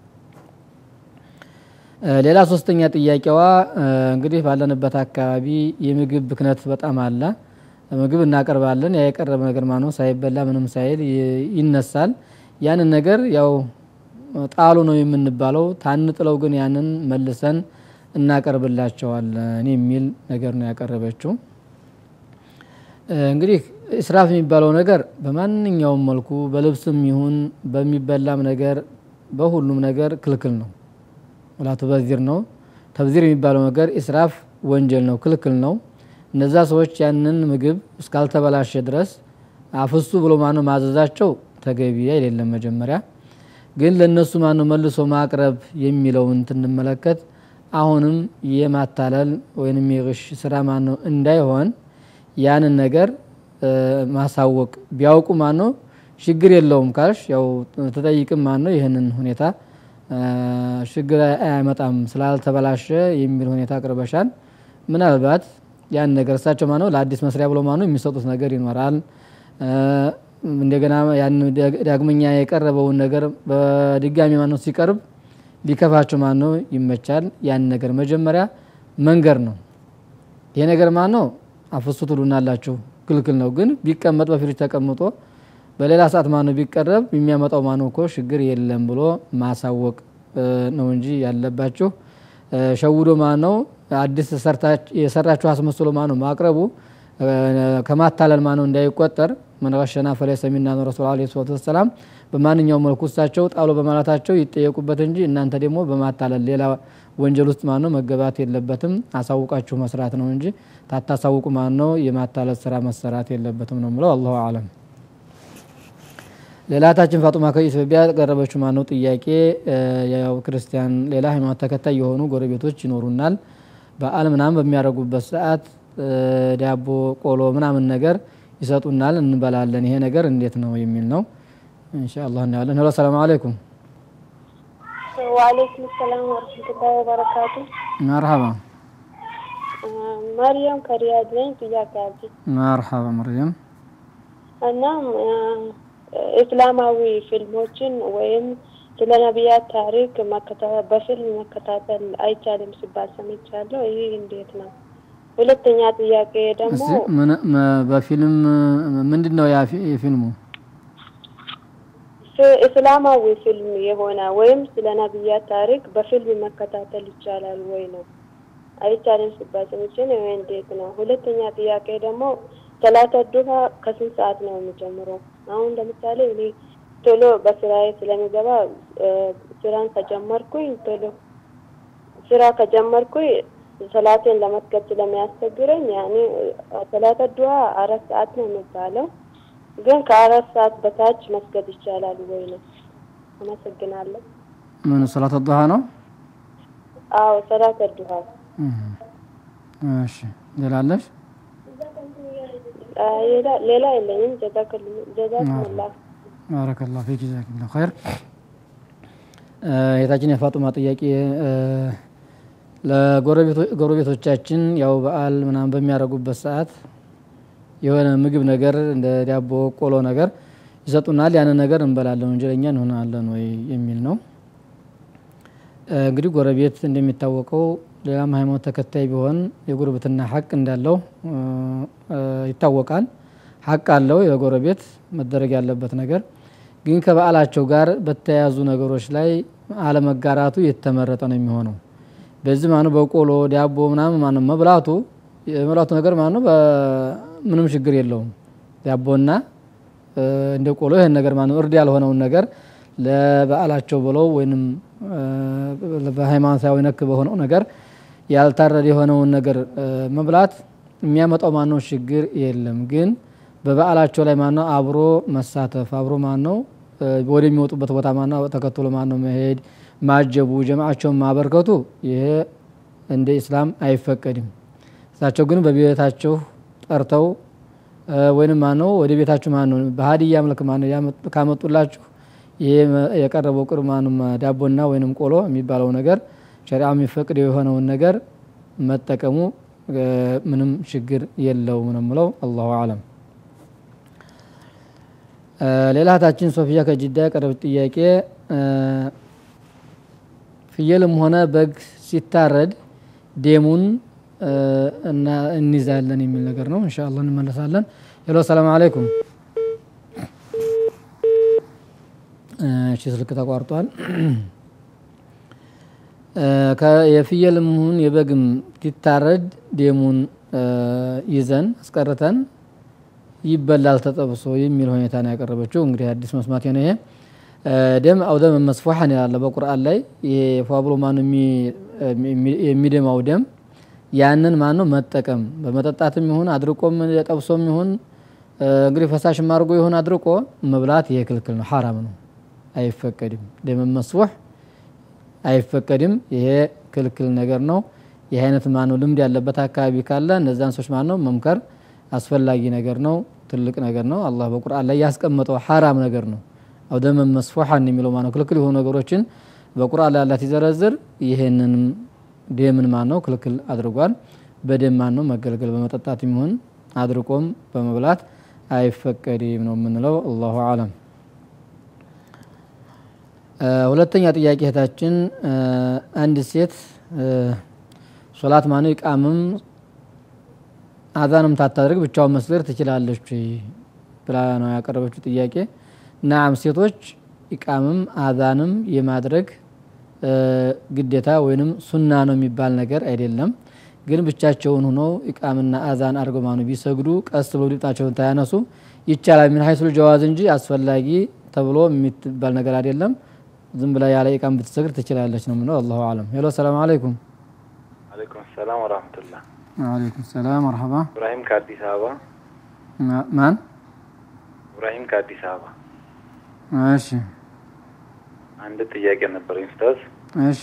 እ፣ ሌላ ሶስተኛ ጥያቄዋ እ፣ እንግዲህ ባለንበት አካባቢ የምግብ ብክነት በጣም አለ ምግብ እናቀርባለን ያ የቀረበ ነገር ማነው ሳይበላ ምንም ሳይል ይ- ይነሳል ያንን ነገር ያው ጣሉ ነው የምንባለው ታንጥለው ግን ያንን መልሰን እናቀርብላቸዋለን የሚል ነገር ነው ያቀረበችው እ፣ እንግዲህ እስራፍ የሚባለው ነገር በማንኛውም መልኩ በልብስም ይሁን በሚበላም ነገር በሁሉም ነገር ክልክል ነው ወላ ቱበዚር ነው ተብዚር የሚባለው ነገር ኢስራፍ ወንጀል ነው ክልክል ነው እነዛ ሰዎች ያንን ምግብ እስካልተበላሸ ድረስ አፍሱ ብሎ ማነው ማዘዛቸው ተገቢ አይደለም መጀመሪያ ግን ለእነሱ ማነው መልሶ ማቅረብ የሚለውን ትንመለከት አሁንም የማታለል ወይንም የግሽ ስራ ማነው እንዳይሆን ያንን ነገር እ፣ ማሳወቅ ቢያውቁ ማነው ችግር የለውም ካልሽ ያው ተጠይቅም ማነው ይህንን ሁኔታ እ፣ ችግር አያመጣም ስላልተበላሸ የሚል ሁኔታ አቅርበሻል ምናልባት ያን ነገር እሳቸው ማነው ለአዲስ መስሪያ ብሎ ማነው የሚሰጡት ነገር ይኖራል እ፣ እንደገና ያን ዳግ- ዳግመኛ የቀረበውን ነገር በድጋሚ ማነው ሲቀርብ ሊከፋቸው ማነው ይመቻል ያን ነገር መጀመሪያ መንገር ነው ይሄ ነገር ማን ነው አፍሱ ትሉናላችሁ ክልክል ነው ግን ቢቀመጥ በፍሪጅ ተቀምጦ በሌላ ሰዓት ማነው ቢቀረብ የሚያመጣው ማነው እኮ ችግር የለም ብሎ ማሳወቅ እ፣ ነው እንጂ ያለባችሁ እ፣ ሸውዶ ማነው አዲስ ሰርታች- የሰራችሁ አስመስሎ ማነው ማቅረቡ እ፣ ከማታለል ማነው እንዳይቆጠር መን ገሸና ፈለይሰ ሚና ነው ረሱል ዓለይሂ ሰላቱ ወሰላም በማንኛውም መልኩ እሳቸው ጣሉ በማለታቸው ይጠየቁበት እንጂ እናንተ ደግሞ በማታለል ሌላ ወንጀል ውስጥ ማነው መገባት የለበትም አሳውቃችሁ መስራት ነው እንጂ ታታሳውቁ ማነው የማታለል ስራ መሰራት የለበትም ነው ምለው አላሁ አለም ሌላታችን ፋጡማ ከኢትዮጵያ ቀረበችው ማነው ጥያቄ እ፣ ያው ክርስቲያን ሌላ ሃይማኖት ተከታይ የሆኑ ጎረቤቶች ይኖሩናል በዓል ምናምን በሚያደርጉበት ሰዓት እ፣ ዳቦ ቆሎ ምናምን ነገር ይሰጡናል እንበላለን ይሄ ነገር እንዴት ነው የሚል ነው ኢንሻአላህ እናያለን ሄሎ ሰላም አለይኩም ወአለይኩም ሰላም ወረህመቱላሂ ወበረካቱ። መርሐባ መርየም ከሪያድ ነኝ። ጥያቄ አለኝ መርሐባ መርየም እና እስላማዊ ፊልሞችን ወይም ስለ ነቢያት ታሪክ መከታ- በፊልም መከታተል አይቻልም ሲባል ሰምቻለሁ። ይህ እንዴት ነው? ሁለተኛ ጥያቄ ደግሞ እስቲ ምን- መ- በፊልም ምንድን ነው ያ ፊ- የፊልሙ ፍ- እስላማዊ ፊልም የሆነ ወይም ስለ ነቢያት ታሪክ በፊልም መከታተል ይቻላል ወይ ነው? አይቻልም ሲባል ሰምቼ ነው። ይህ እንዴት ነው? ሁለተኛ ጥያቄ ደግሞ ሰላተ ዱሃ ከስንት ሰዓት ነው የሚጀምረው? አሁን ለምሳሌ እኔ ቶሎ በስራዬ ስለሚገባ እ፣ ስራን ከጀመርኩኝ ቶሎ ስራ ከጀመርኩኝ ሰላቴን ለመስገድ ስለሚያስቸግረኝ ያኔ ሰላተ ዱሃ አራት ሰዓት ነው የሚባለው ግን ከአራት ሰዓት በታች መስገድ ይቻላል ወይ ነው? አመሰግናለሁ። ምን ሰላት ዱሃ ነው አዎ ሰላተ ዱሃ እህ። እሺ ሌላለሽ ሌላ ሌላ የለኝም። ጀዛክል ጀዛክሙላህ ባረከላሁ ፊክ ጀዛከላሁ ኸይር። የታችን የፋጡማ ጥያቄ ለጎረቤቶቻችን ያው በዓል ምናምን በሚያደርጉበት ሰዓት የሆነ ምግብ ነገር እንደ ዳቦ ቆሎ ነገር ይሰጡናል። ያንን ነገር እንበላለን፣ ወንጀለኛ እንሆናለን ወይ የሚል ነው። እንግዲህ ጎረቤት እንደሚታወቀው ሌላም ሃይማኖት ተከታይ ቢሆን የጉርብትና ሀቅ እንዳለው ይታወቃል። ሀቅ አለው የጎረቤት መደረግ ያለበት ነገር ግን ከበዓላቸው ጋር በተያያዙ ነገሮች ላይ አለመጋራቱ የተመረጠ ነው የሚሆነው። በዚህ ማኑ በቆሎ ዳቦ ምናምን ማኑ መብላቱ የመብላቱ ነገር ማኑ ምንም ችግር የለውም። ዳቦና እንደ ቆሎ ይህን ነገር ማኑ እርድ ያልሆነውን ነገር ለበዓላቸው ብለው ወይንም በሃይማኖታዊ ነክ በሆነው ነገር ያልታረደ የሆነውን ነገር መብላት የሚያመጣው ማነው ችግር የለም። ግን በበዓላቸው ላይ ማነው አብሮ መሳተፍ አብሮ ማነው ወደሚወጡበት ቦታ ማነው ተከትሎ ማነው መሄድ ማጀቡ ጀማዓቸውን ማበርከቱ ይሄ እንደ ኢስላም አይፈቀድም። እሳቸው ግን በቤታቸው ጠርተው ወይንም ማነው ወደ ቤታችሁ ማነው በሀዲያ መልክ ማነው ካመጡላችሁ ይሄ የቀረበው ቅር ማንም ዳቦና ወይንም ቆሎ የሚባለው ነገር ሸሪዓ የሚፈቅደው የሆነውን ነገር መጠቀሙ ምንም ችግር የለውም ነው የምለው። አላሁ አለም። ሌላ እህታችን ሶፊያ ከጅዳ ያቀረበች ጥያቄ ፍየልም ሆነ በግ ሲታረድ ደሙን እና እንይዛለን የሚል ነገር ነው። ኢንሻአላህ እንመለሳለን። ሄሎ ሰላም አለይኩም። እሺ ስልክ ተቋርጧል። የፍየልም ይሁን የበግም ሲታረድ ደሙን ይዘን አስቀርተን ይበላል ተጠብሶ የሚል ሁኔታ ነው ያቀረበችው። እንግዲህ አዲስ መስማት ነው ይሄ። ደም አው ደም መስፉሐን ይላል በቁርአን ላይ። ይሄ ፏብሎ ማን የሚደማው ደም ያንን ማን ነው መጠቀም በመጠጣትም ይሁን አድርቆም ጠብሶም ይሁን እንግዲህ ፈሳሽም አድርጎ ይሁን አድርቆ መብላት ይሄ ክልክል ነው፣ ሐራም ነው፣ አይፈቀድም። ደም መስፉሕ አይፈቀድም። ይሄ ክልክል ነገር ነው። ይህ አይነት ማነው ልምድ ያለበት አካባቢ ካለ እነዛን ሰዎች ማነው መምከር አስፈላጊ ነገር ነው። ትልቅ ነገር ነው። አላህ በቁርአን ላይ ያስቀመጠው ሐራም ነገር ነው። አው ደም መስፉሐን የሚለው ማነው ክልክል የሆኑ ነገሮችን በቁርአን ላይ አላህ ሲዘረዝር ይሄንንም ደምን ማነው ክልክል አድርጓል። በደም ማነው መገልገል በመጠጣት ይሁን አድርቆም በመብላት አይፈቀድም ነው የምንለው። አላሁ አለም። ሁለተኛ ጥያቄ እህታችን አንድ ሴት ሶላት ማነው ይቃምም አዛንም ታታድርግ ብቻውን መስገድ ትችላለች ብላ ነው ያቀረበችው ጥያቄ። ናም ሴቶች ኢቃምም አዛንም የማድረግ ግዴታ ወይንም ሱና ነው የሚባል ነገር አይደለም። ግን ብቻቸውን ሆነው ኢቃምና አዛን አድርገው ማኑ ቢሰግዱ ቀስ ብለው ድምጣቸውን ታያነሱ ይቻላል። ምን ሀይሱል ጀዋዝ እንጂ አስፈላጊ ተብሎ የሚባል ነገር አይደለም። ዝም ብላ ያለ ኢቃም ብትሰግድ ትችላለች ነው የምለው። አላሁ አለም። ሄሎ ሰላም አለይኩም። አለይኩም ሰላም ወራህመቱላህ። ወአለይኩም ሰላም መርሐባ። ኢብራሂም ከአዲስ አበባ። ማን? ኢብራሂም ከአዲስ አበባ። እሺ አንድ ጥያቄ ነበረኝ ኡስታዝ። እሺ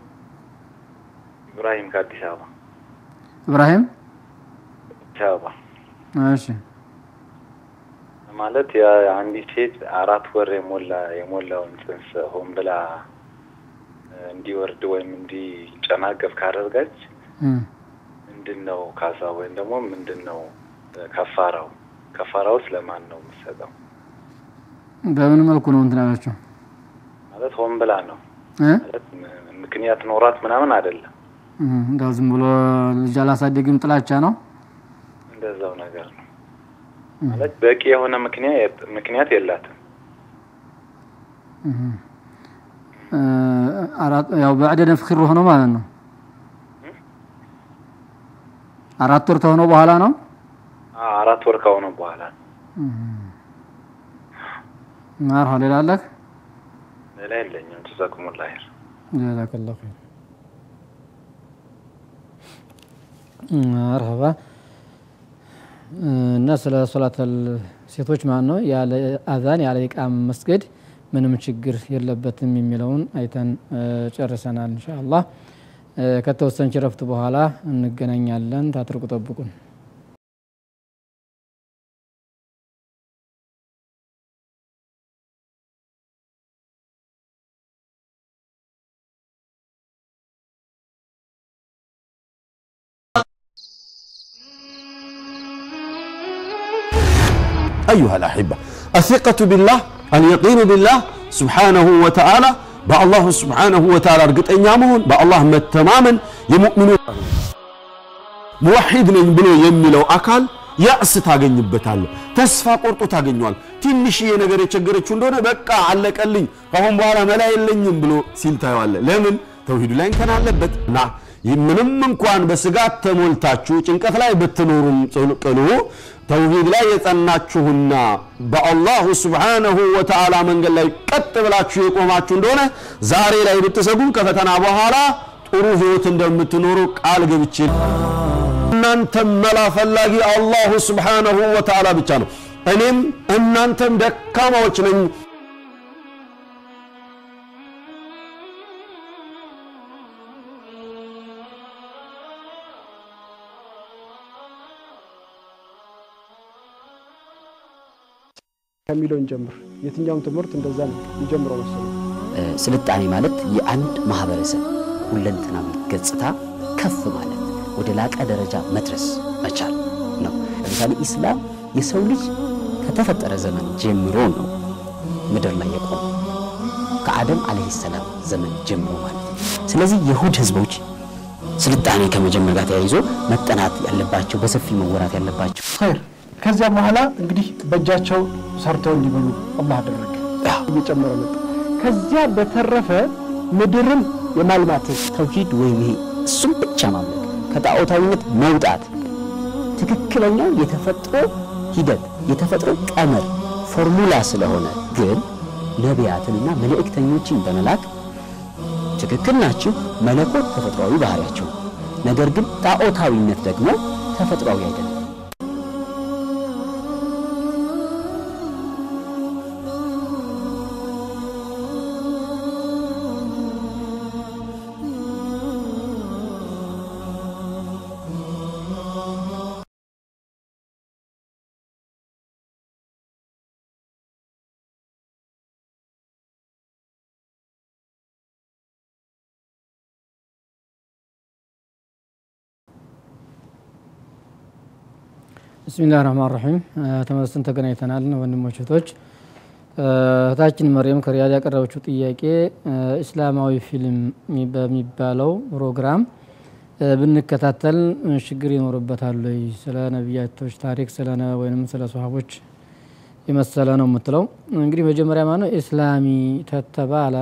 ኢብራሂም ከአዲስ አበባ። ኢብራሂም አዲስ አበባ እሺ ማለት የአንዲት ሴት አራት ወር የሞላ የሞላውን ጽንስ ሆን ብላ እንዲወርድ ወይም እንዲጨናገፍ ካደረገች ምንድን ነው ካሳ ወይም ደግሞ ምንድን ነው ከፋራው? ከፋራውስ ለማን ነው የምትሰጠው? በምን መልኩ ነው እንትን ያለችው? ማለት ሆን ብላ ነው ማለት ምክንያት ኖሯት ምናምን አይደለም። እንዳው ዝም ብሎ ልጅ አላሳደግም ጥላቻ ነው እንደዛው ነገር ነው ማለት በቂ የሆነ ምክንያት ምክንያት የላትም። ያው በዕደ ነፍኺር ሆኖ ማለት ነው። አራት ወር ከሆነው በኋላ ነው። አራት ወር ከሆነ በኋላ ማርሃ ሌላ አለህ? ሌላ የለኝም። ጀዛኩሙላህ ኸይር። ጀዛከላሁ ኸይር። መርሀባ እና ስለ ሶላት ሴቶች ማለት ነው ያለ አዛን ያለ ኢቃም መስገድ ምንም ችግር የለበትም የሚለውን አይተን ጨርሰናል። ኢንሻአላህ ከተወሰነች ረፍት በኋላ እንገናኛለን። ታትርቁ ጠብቁን። أيها الأحبة الثقة بالله اليقين بالله سبحانه وتعالى በአላሁ ስብሓነሁ ወተዓላ እርግጠኛ መሆን በአላህ መተማመን የሙእሚኑ ሙወሒድ ነኝ ብሎ የሚለው አካል ያእስ ታገኝበታለህ ተስፋ ቆርጦ ታገኘዋል ትንሽዬ ነገር የቸገረችው እንደሆነ በቃ አለቀልኝ ከአሁን በኋላ መላ የለኝም ብሎ ሲል ታየዋለህ ለምን ተውሂዱ ላይ እንከን አለበት እና ምንም እንኳን በስጋት ተሞልታችሁ ጭንቀት ላይ ብትኖሩም ቅሉ ተውሂድ ላይ የጸናችሁና በአላሁ ስብሓነሁ ወተዓላ መንገድ ላይ ቀጥ ብላችሁ የቆማችሁ እንደሆነ ዛሬ ላይ ብትሰጉ ከፈተና በኋላ ጥሩ ህይወት እንደምትኖሩ ቃል ገብቼ እናንተም መላ ፈላጊ አላሁ ስብሓነሁ ወተዓላ ብቻ ነው እኔም እናንተም ደካማዎች ነኝ ከሚለው እንጀምር። የትኛውም ትምህርት እንደዛ ነው የሚጀምረው መሰለኝ። ስልጣኔ ማለት የአንድ ማህበረሰብ ሁለንተናዊ ገጽታ ከፍ ማለት ወደ ላቀ ደረጃ መድረስ መቻል ነው። ለምሳሌ ኢስላም የሰው ልጅ ከተፈጠረ ዘመን ጀምሮ ነው ምድር ላይ የቆመ ከአደም አለይሂ ሰላም ዘመን ጀምሮ ማለት ነው። ስለዚህ የሁድ ህዝቦች ስልጣኔ ከመጀመር ጋር ተያይዞ መጠናት ያለባቸው በሰፊ መወራት ያለባቸው ኸይር ከዚያ በኋላ እንግዲህ በእጃቸው ሰርተው እንዲበሉ አላህ አደረገ። እየጨመረ መጣ። ከዚያ በተረፈ ምድርን የማልማት ተውሂድ ወይም ይሄ እሱም ብቻ ማምለክ ከጣዖታዊነት መውጣት ትክክለኛው የተፈጥሮ ሂደት የተፈጥሮ ቀመር ፎርሙላ ስለሆነ ግን ነቢያትንና መልእክተኞችን በመላክ ትክክል ናችሁ፣ መለኮት ተፈጥሯዊ ባህሪያቸው ነገር ግን ጣዖታዊነት ደግሞ ተፈጥሯዊ አይደለም። ብስሚላህ ረህማን ረሒም ተመልሰን ተገናኝተናል ወንድሞች እህቶች እህታችን መርየም ከሪያድ ያቀረበችው ጥያቄ እስላማዊ ፊልም በሚባለው ፕሮግራም ብንከታተል ችግር ይኖርበታል ወይ ስለ ነቢያቶች ታሪክ ስለ ወይም ስለ ሰሃቦች የመሰለ ነው የምትለው እንግዲህ መጀመሪያ ማነው ኢስላሚ ተተባለ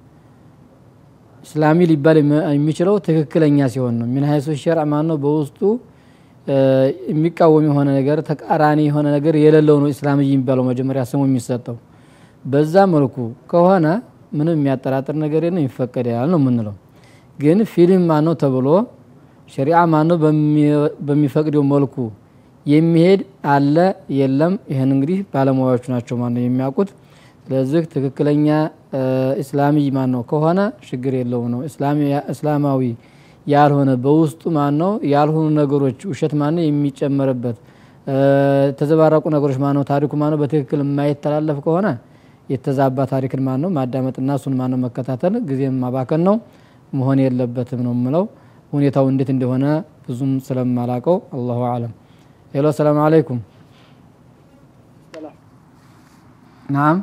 እስላሚ ሊባል የሚችለው ትክክለኛ ሲሆን ነው ሚን ሀይሱ ሸርዕ ማነው በውስጡ የሚቃወም የሆነ ነገር ተቃራኒ የሆነ ነገር የሌለው ነው ኢስላምይ የሚባለው መጀመሪያ ስሙ የሚሰጠው በዛ መልኩ ከሆነ ምንም የሚያጠራጥር ነገር የለም ይፈቀዳል ነው የምንለው ግን ፊልም ማነው ተብሎ ሸሪዓ ማነው በሚፈቅደው መልኩ የሚሄድ አለ የለም ይህን እንግዲህ ባለሙያዎቹ ናቸው ማነው የሚያውቁት ስለዚህ ትክክለኛ እስላሚ ማን ነው ከሆነ ችግር የለው ነው እስላማዊ ያልሆነ በውስጡ ማን ነው ያልሆኑ ነገሮች ውሸት ማን ነው የሚጨመርበት የተዘባረቁ ነገሮች ማን ነው ታሪኩ ማን ነው በትክክል የማይተላለፍ ከሆነ የተዛባ ታሪክን ማን ነው ማዳመጥና እሱን ማን ነው መከታተል ጊዜም ማባከን ነው መሆን የለበትም ነው የምለው ሁኔታው እንዴት እንደሆነ ብዙም ስለማላቀው አላሁ አለም ሄሎ ሰላም አለይኩም ናም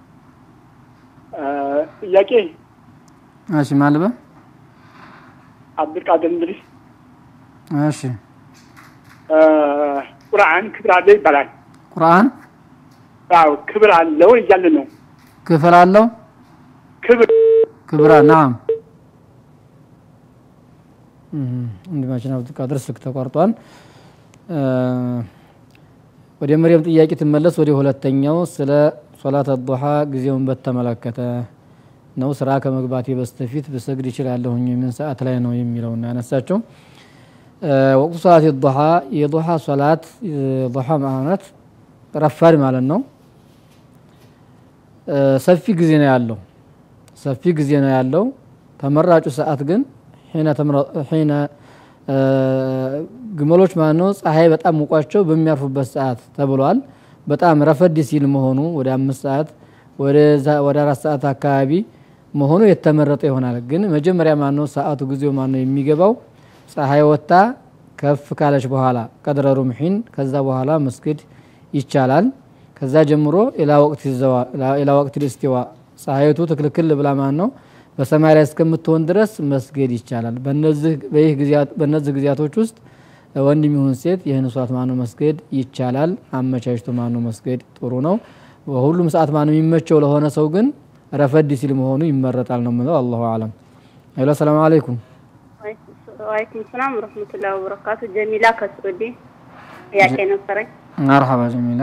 ጥያቄ እሺ ማልበ አብዱልቃድር እንድሪስ እሺ ቁርአን ክብር አለ ይባላል። ቁርአን አዎ ክብር አለው እያልን ነው። ክፍል አለው ክብር ክብራ ናም ወንድማችን አብዱልቃድር ስልክ ተቋርጧል። ወደ መርየም ጥያቄ ትመለስ። ወደ ሁለተኛው ስለ ሶላት አዱሃ ጊዜውን በተመለከተ ነው። ስራ ከመግባቴ በስተፊት ብሰግድ ይችላለሁኝ ምን ሰዓት ላይ ነው የሚለውን ያነሳቸው። ወቅቱ ሰላት ዱሃ የዱሃ ሶላት ዱሃ ማለት ረፋድ ማለት ነው። ሰፊ ጊዜ ነው ያለው ሰፊ ጊዜ ነው ያለው። ተመራጩ ሰዓት ግን ሒነ ግመሎች ማለት ነው ፀሐይ በጣም ሙቋቸው በሚያርፉበት ሰዓት ተብሏል። በጣም ረፈድ ሲል መሆኑ ወደ አምስት ሰዓት ወደ አራት ሰዓት አካባቢ መሆኑ የተመረጠ ይሆናል። ግን መጀመሪያ ማነው ሰዓቱ ጊዜው ማነው የሚገባው ፀሐይ ወጥታ ከፍ ካለች በኋላ ቀድረ ሩምሒን ከዛ በኋላ መስገድ ይቻላል። ከዛ ጀምሮ ኢላ ወቅት ዘዋ ኢላ ወቅት ልስቲዋ ፀሐይቱ ትክልክል ብላ ማን ነው በሰማይ ላይ እስከምትሆን ድረስ መስገድ ይቻላል። በእነዚህ በይህ ጊዜያት በእነዚህ ጊዜያቶች ውስጥ ወንድም ይሁን ሴት ይህን ሷት ማነው መስገድ ይቻላል። አመቻችቶ ማነው መስገድ ጥሩ ነው። በሁሉም ሰዓት ማነው የሚመቸው ለሆነ ሰው ግን ረፈድ ሲል መሆኑ ይመረጣል ነው የምለው። አላሁ አለም። ሄሎ ሰላም አለይኩም። ዋሌኩም ሰላም ወረህመቱላሂ ወበረካቱ። ጀሚላ ከስዑዲ ጥያቄ ነበረኝ። መርሐባ ጀሚላ።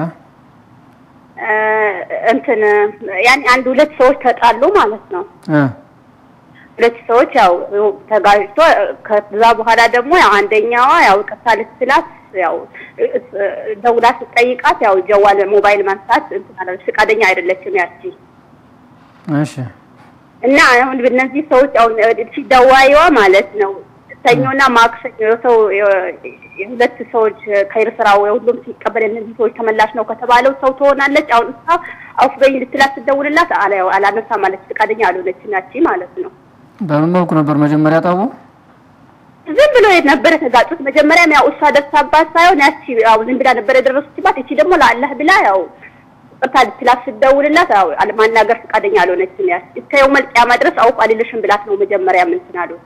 እንትን ያኔ አንድ ሁለት ሰዎች ተጣሉ ማለት ነው። እ ሁለት ሰዎች ያው ተጋጭቶ ከዛ በኋላ ደግሞ ያው አንደኛዋ ያው ይቅርታ ልትላት ያው ደውላ ስትጠይቃት ያው ጀዋል ሞባይል ማንሳት እንትን አላለች፣ ፈቃደኛ አይደለችም ያቺ እሺ እና አሁን እነዚህ ሰዎች አሁን ሲደዋይዋ ማለት ነው ሰኞና ማክሰኞ ሰው የሁለት ሰዎች ከይር ስራ ሁሉም ሲቀበል እነዚህ ሰዎች ተመላሽ ነው ከተባለው ሰው ትሆናለች። አሁን እሷ አውፍ በኝ ልትላት ስትደውልላት አላ- አላነሳ ማለት ፈቃደኛ አልሆነችም ያቺ ማለት ነው። በምን መልኩ ነበር መጀመሪያ ጣቡ? ዝም ብሎ ነበረ የተጋጩት። መጀመሪያም ያው እሷ ደርሳባት ሳይሆን ያቺ ያው ዝም ብላ ነበረ የደረሰችባት። እቺ ደግሞ ለአላህ ብላ ያው ቅርታ ልትላት ስትደውልላት ያው ማናገር ፈቃደኛ አልሆነችም። ያቺ እስከ የውመል ቂያማ ድረስ አውቅ አልልሽም ብላት ነው መጀመሪያ እንትን አሉ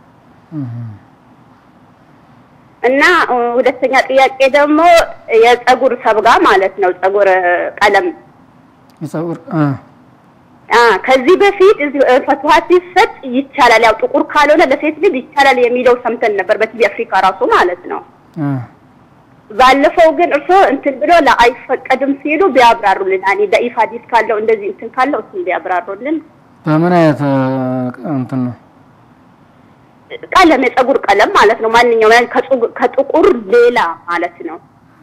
እና እ፣ ሁለተኛ ጥያቄ ደግሞ የጸጉር ሰብጋ ማለት ነው ጸጉር ቀለም የጸጉር እ አ ከዚህ በፊት እዚህ እ፣ ፈትዋ ሲሰጥ ይቻላል፣ ያው ጥቁር ካልሆነ ለሴት ልጅ ይቻላል የሚለው ሰምተን ነበር በቲቪ አፍሪካ ራሱ ማለት ነው። እ ባለፈው ግን እርሶ እንትን ብሎ ለአይፈቀድም ሲሉ ቢያብራሩልን፣ እኔ ደኢፍ ሐዲስ ካለው እንደዚህ እንትን ካለው እሱን ቢያብራሩልን። በምን አይነት እ፣ እንትን ነው? ቀለም የጸጉር ቀለም ማለት ነው ማንኛውም ያን ከጸጉ- ከጥቁር ሌላ ማለት ነው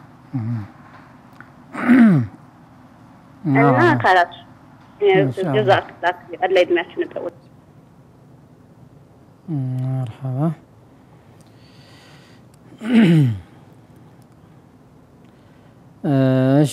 እና መርሐባ። ካላት ኢንሻአላህ። ጀዛክላህ አላህ ይድናችሁ ነበር መርሐባ እሺ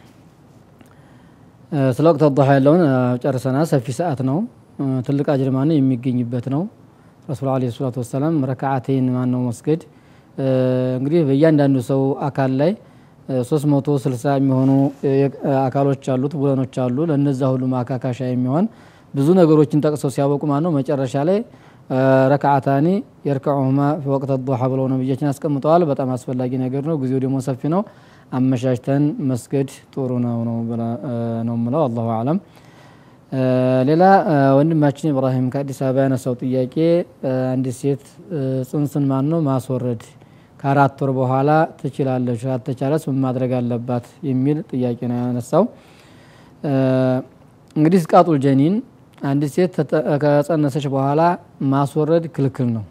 እ፣ ስለ ወቅት ዱሃ ያለውን እ፣ ጨርሰናል። ሰፊ ሰዓት ነው። እ፣ ትልቅ አጅር ማነው የሚገኝበት ነው። ረሱል ዓለይሂ ሰላቱ ወሰላም ረክዓተይን ማነው መስገድ እ፣ እንግዲህ በእያንዳንዱ ሰው አካል ላይ ሶስት መቶ ስልሳ የሚሆኑ እ፣ የ- አካሎች አሉት ቡለኖች አሉ። ለነዛ ሁሉ ማካካሻ የሚሆን ብዙ ነገሮችን ጠቅሰው ሲያበቁ ማነው መጨረሻ ላይ እ፣ ረክዓታኒ የርከዑሁማ ፊ ወቅት ዱሃ ብለው ነብያችን አስቀምጠዋል። በጣም አስፈላጊ ነገር ነው። ጊዜው ደግሞ ሰፊ ነው። አመቻችተን መስገድ ጥሩ ነው ነው ብላ- እ፣ ነው የምለው። አላሁ አለም። እ፣ ሌላ እ፣ ወንድማችን ኢብራሂም ከአዲስ አበባ ያነሳው ጥያቄ እ፣ አንዲት ሴት እ፣ ጽንስን ማን ነው ማስወረድ ከአራት ወር በኋላ ትችላለች፣ አልተቻለስ ምን ማድረግ አለባት የሚል ጥያቄ ነው ያነሳው። እ፣ እንግዲህ ስቃጡል ጀኒን አንዲት ሴት ተጠ- ከጸነሰች በኋላ ማስወረድ ክልክል ነው።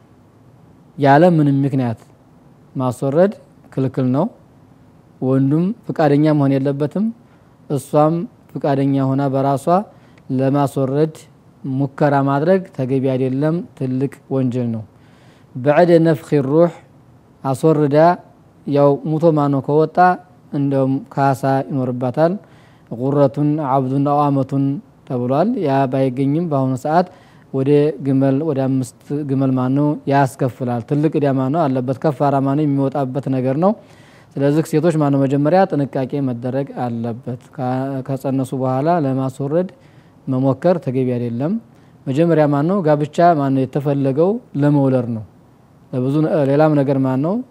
ያለ ምንም ምክንያት ማስወረድ ክልክል ነው። ወንዱም ፍቃደኛ መሆን የለበትም። እሷም ፍቃደኛ ሆና በራሷ ለማስወረድ ሙከራ ማድረግ ተገቢ አይደለም፣ ትልቅ ወንጀል ነው። በዕደ ነፍኺ ሩህ አስወርዳ ያው ሙቶ ማኖ ከወጣ እንደውም ካሳ ይኖርባታል። ጉረቱን አብዱን አው አመቱን ተብሏል። ያ ባይገኝም በአሁኑ ሰዓት ወደ ግመል ወደ አምስት ግመል ማነው ያስከፍላል። ትልቅ ዕዳ ማነው አለበት። ከፋራ ማነው የሚወጣበት ነገር ነው። ስለዚህ ሴቶች ማነው መጀመሪያ ጥንቃቄ መደረግ አለበት። ከ- ከጸነሱ በኋላ ለማስወረድ መሞከር ተገቢ አይደለም። መጀመሪያ ማነው ጋብቻ ማነው የተፈለገው ለመውለድ ነው። ለብዙ ነ- ሌላም ነገር ማን ነው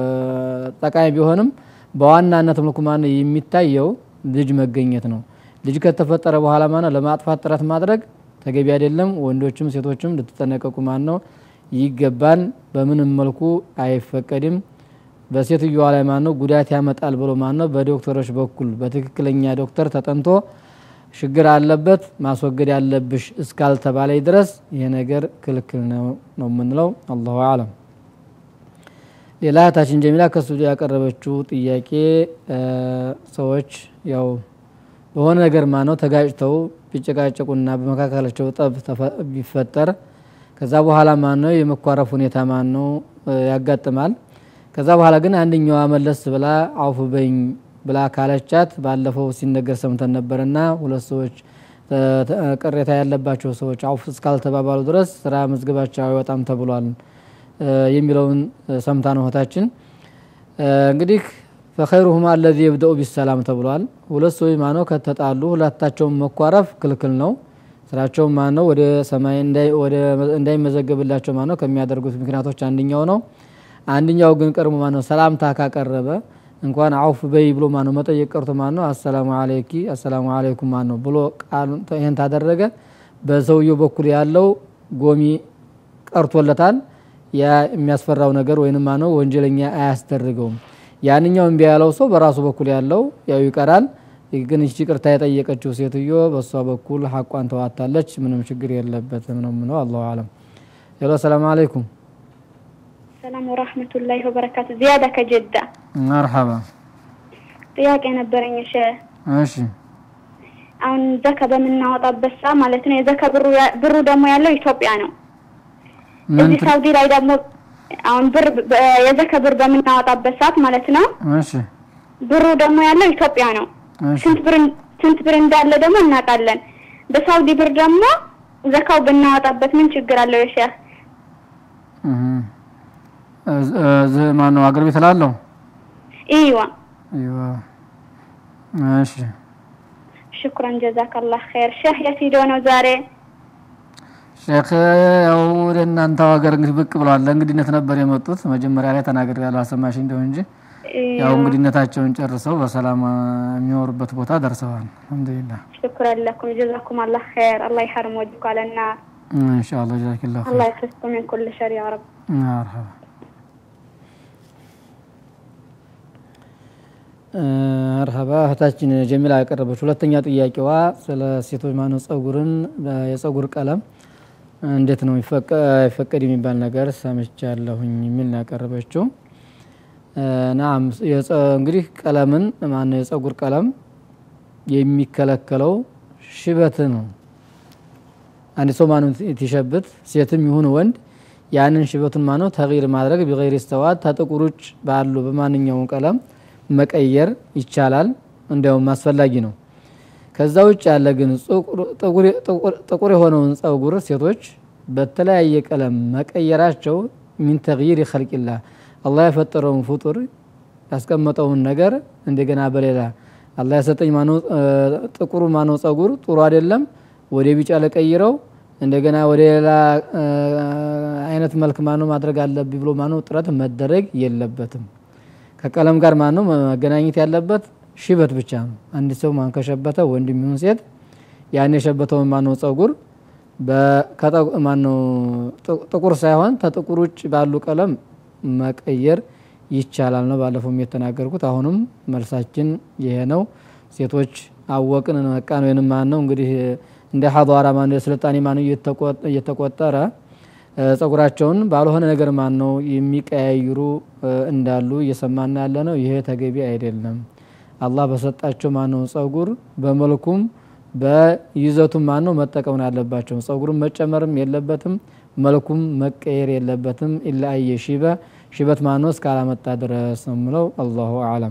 ጠቃሚ ቢሆንም በዋናነት መልኩ ማን ነው የሚታየው ልጅ መገኘት ነው። ልጅ ከተፈጠረ በኋላ ማን ነው ለማጥፋት ጥረት ማድረግ ተገቢ አይደለም። ወንዶችም ሴቶችም ልትጠነቀቁ ማን ነው ይገባል። በምንም መልኩ አይፈቀድም። በሴትዮዋ ላይ ማን ነው ጉዳት ያመጣል ብሎ ማን ነው በዶክተሮች በኩል በትክክለኛ ዶክተር ተጠንቶ ችግር አለበት ማስወገድ ያለብሽ እስካልተባለ ድረስ ይሄ ነገር ክልክል ነው ነው የምንለው። አላሁ አለም። ሌላ እህታችን ጀሚላ ከሱ ያቀረበችው ጥያቄ ሰዎች ያው በሆነ ነገር ማነው ተጋጭተው ቢጨቃጨቁና በመካከላቸው ጠብ ተፈ- ቢፈጠር ከዛ በኋላ ማነው የመኳረፍ ሁኔታ ማነው ያጋጥማል። ከዛ በኋላ ግን አንደኛዋ መለስ ብላ አውፍ በኝ ብላ ካለቻት ባለፈው ሲነገር ሰምተን ነበርና ሁለት ሰዎች ተ- ተ- ቅሬታ ያለባቸው ሰዎች አውፍ እስካልተባባሉ ድረስ ስራ መዝገባቸው አይወጣም ተብሏል እ፣ የሚለውን እ፣ ሰምታ ነው እህታችን። እ፣ እንግዲህ ፈኸይሩሁማ አለዚ የብደኡ ቢሰላም ተብሏል። ሁለት ሰዎች ማነው ከተጣሉ ሁለታቸውን መኳረፍ ክልክል ነው። ስራቸውን ማነው ወደ ሰማይ እንዳይመዘገብላቸው ማነው ከሚያደርጉት ምክንያቶች አንደኛው ነው። አንደኛው ግን ቀድሞ ማነው ሰላምታ ካቀረበ እንኳን አውፍ በይ ብሎ ማነው መጠየቅ ቀርቶ ማነው አሰላሙ አለይኪ አሰላሙ አለይኩም ማነው ብሎ ቃሉን ይህን ታደረገ በሰውየው በኩል ያለው ጎሚ ቀርቶለታል። ያ የሚያስፈራው ነገር ወይንም ማነው ወንጀለኛ አያስደርገውም። ያንኛው እምቢ ያለው ሰው በራሱ በኩል ያለው ያው ይቀራል። ግን እቺ ቅርታ የጠየቀችው ሴትዮ በእሷ በኩል ሐቋን ተዋታለች። ምንም ችግር የለበትም ነው ምነው። አላሁ አለም። ሄሎ ሰላም አለይኩም። ሰላም ወራህመቱላሂ ወበረካቱ። ዚያዳ ከጀዳ መርሐባ። ጥያቄ ነበረኝ። እሺ እሺ አሁን ዘካ በምናወጣበት ሰዓት ማለት ነው የዘካ ብሩ ብሩ ደግሞ ያለው ኢትዮጵያ ነው። እዚህ ሳውዲ ላይ ደግሞ አሁን ብር የዘካ ብር በምናወጣበት ሰዓት ማለት ነው እሺ ብሩ ደግሞ ያለው ኢትዮጵያ ነው። ስንት ብር ስንት ብር እንዳለ ደግሞ እናውቃለን። በሳውዲ ብር ደግሞ ዘካው ብናወጣበት ምን ችግር አለው? የሼህ እዚህ ማነው አገር ቤት ላለው ኢዋ ኢዋ እሺ ሽኩራን ጀዛከላህ ኸይር። ሼህ የት ሄዶ ነው ዛሬ? ሼክ ያው ወደ እናንተው ሀገር እንግዲህ ብቅ ብለዋል። ለእንግድነት ነበር የመጡት። መጀመሪያ ላይ ተናግሬ ያለው አሰማሽ እንደው እንጂ ያው እንግድነታቸውን ጨርሰው በሰላም የሚኖሩበት ቦታ ደርሰዋል። አልሐምዱሊላህ ሽኩራን ለኩም ጀዛኩም አላህ ኸይር። አላህ ይሐርም ወጅኩ አለና ኢንሻአላህ ጀዛኪላህ ኸይር። አላህ ይፍስኩም ምን ኩል ሸር ያ ረብ። መርሐባ መርሐባ እህታችን ጀሚላ ያቀረበች ሁለተኛ ጥያቄዋ ስለ ሴቶች ማነው ጸጉርን የጸጉር ቀለም እንዴት ነው ይፈቀድ የሚባል ነገር ሰምቻለሁኝ የሚል ነው ያቀረበችው። ናም እንግዲህ ቀለምን ማነው የጸጉር ቀለም የሚከለከለው ሽበት ነው። አንድ ሰው ማነው ትሸብት ሴትም ይሁን ወንድ ያንን ሽበቱን ማነው ተግይር ማድረግ ቢገይር ስተዋት ተጥቁር ውጭ ባሉ በማንኛውም ቀለም መቀየር ይቻላል፣ እንዲያውም አስፈላጊ ነው። ከዛ ውጭ ያለ ግን ጥቁር የሆነውን ጸጉር ሴቶች በተለያየ ቀለም መቀየራቸው ሚን ተግይር ኸልቂላህ አላህ የፈጠረውን ፍጡር ያስቀመጠውን ነገር እንደገና በሌላ አላህ የሰጠኝ ማነው ጥቁሩ ማነው ጸጉር ጥሩ አይደለም፣ ወደ ቢጫ ለቀይረው እንደገና ወደ ሌላ አይነት መልክ ማነው ማድረግ አለብኝ ብሎ ማነው ጥረት መደረግ የለበትም። ከቀለም ጋር ማነው መገናኘት ያለበት ሽበት ብቻ ነው። አንድ ሰው ማን ከሸበተ ወንድ የሚሆን ሴት ያን የሸበተውን ማነው ጸጉር ማነው ጥቁር ሳይሆን ከጥቁር ውጭ ባሉ ቀለም መቀየር ይቻላል ነው ባለፈው የተናገርኩት። አሁንም መልሳችን ይሄ ነው። ሴቶች አወቅን ነቃን ወይንም ማን ነው እንግዲህ እንደ ሀዷራ ማን የስልጣኔ ማን እየተቆጠረ ጸጉራቸውን ባልሆነ ነገር ማን ነው የሚቀያይሩ እንዳሉ እየሰማና ያለ ነው። ይሄ ተገቢ አይደለም። አላህ በሰጣቸው ማን ነው ጸጉር በመልኩም በይዘቱም ማን ነው መጠቀም ነው ያለባቸው። ጸጉሩን መጨመርም የለበትም፣ መልኩም መቀየር የለበትም። ኢላ አየ ሺበ ሽበት ማን ነው እስካላመጣ ድረስ ነው የምለው። አላሁ አለም።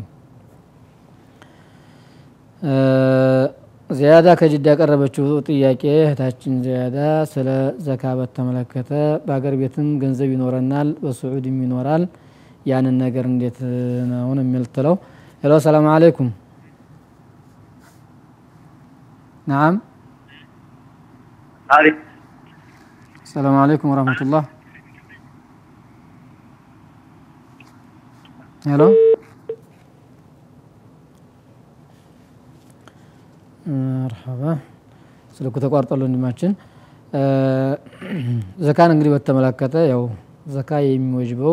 ዚያዳ ከጅዳ ያቀረበችው ጥያቄ እህታችን ዚያዳ ስለ ዘካ በተመለከተ በሀገር ቤትም ገንዘብ ይኖረናል፣ በስዑድም ይኖራል። ያንን ነገር እንዴት ነውን የሚልትለው። ሄሎ ሰላም አለይኩም። ናም ሰላም አለይኩም ወረህመቱላህ። ሄሎ መርሐባ ስልኩ ተቋርጧል ወንድማችን። ዘካን እንግዲህ በተመለከተ ያው ዘካ የሚወጅበው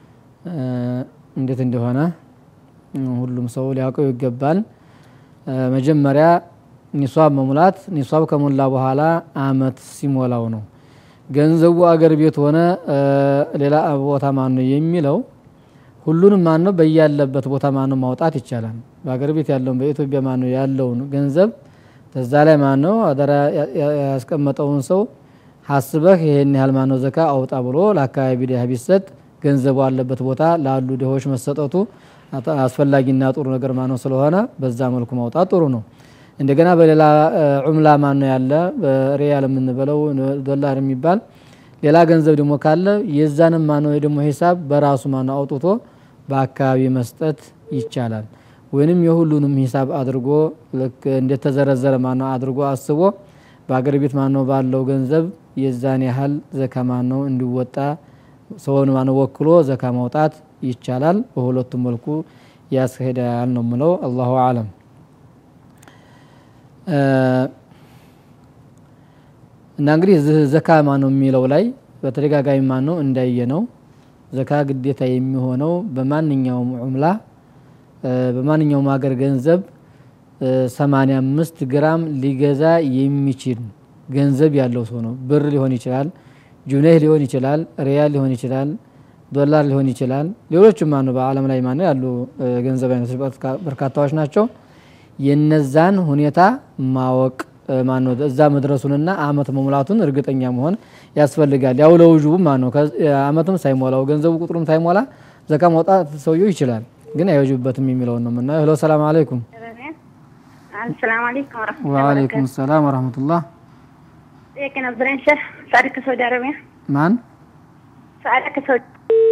እንዴት እንደሆነ ሁሉም ሰው ሊያውቀው ይገባል። መጀመሪያ ኒሷብ መሙላት፣ ኒሷብ ከሞላ በኋላ አመት ሲሞላው ነው። ገንዘቡ አገር ቤት ሆነ ሌላ ቦታ ማን ነው የሚለው ሁሉንም ማን ነው በያለበት ቦታ ማን ነው ማውጣት ይቻላል። በሀገር ቤት ያለውን በኢትዮጵያ ማን ነው ያለውን ገንዘብ ተዛ ላይ ማን ነው አደራ ያስቀመጠውን ሰው ሀስበህ ይሄን ያህል ማን ነው ዘካ አውጣ ብሎ ለአካባቢ ድሃ ቢሰጥ ገንዘቡ አለበት ቦታ ላሉ ድሆች መሰጠቱ አስፈላጊና ጥሩ ነገር ማን ነው ስለሆነ በዛ መልኩ ማውጣት ጥሩ ነው። እንደገና በሌላ ዑምላ ማን ነው ያለ በሪያል የምንበለው ዶላር የሚባል ሌላ ገንዘብ ደግሞ ካለ የዛንም ማነው ደግሞ ሂሳብ በራሱ ማነው አውጥቶ በአካባቢ መስጠት ይቻላል። ወይንም የሁሉንም ሂሳብ አድርጎ ልክ እንደተዘረዘረ ማነው አድርጎ አስቦ በአገር ቤት ማነው ባለው ገንዘብ የዛን ያህል ዘካ ማነው እንዲወጣ ሰውን ማነው ወክሎ ዘካ ማውጣት ይቻላል። በሁለቱም መልኩ ያስሄዳል ነው ምለው። አላሁ አለም። እና እንግዲህ ዘካ ማነው የሚለው ላይ በተደጋጋሚ ማነው እንዳየ ነው ዘካ ግዴታ የሚሆነው በማንኛውም ዑምላ በማንኛውም ሀገር ገንዘብ 85 ግራም ሊገዛ የሚችል ገንዘብ ያለው ሰው ነው። ብር ሊሆን ይችላል፣ ጁኔህ ሊሆን ይችላል፣ ሪያል ሊሆን ይችላል፣ ዶላር ሊሆን ይችላል። ሌሎችም ማነው በዓለም ላይ ማነው ያሉ ገንዘብ አይነቶች በርካታዎች ናቸው። የነዛን ሁኔታ ማወቅ ማነው እዛ መድረሱንና አመት መሙላቱን እርግጠኛ መሆን ያስፈልጋል። ያው ለውጁቡ ማነው አመትም ሳይሞላው ገንዘቡ ቁጥሩም ሳይሞላ ዘካ ማውጣት ሰውየው ይችላል፣ ግን አይወጅበትም የሚለውን ነው የምናየው። ሄሎ ሰላም አለይኩም። ሰላም አለይኩም ወረህመቱላሂ ወአለይኩም ሰላም ወረህመቱላህ። ጥያቄ ነበረኝ ሸህ ሳዕዳ ከሳውዲ አረቢያ ማን ሳዕዳ ከሳውዲ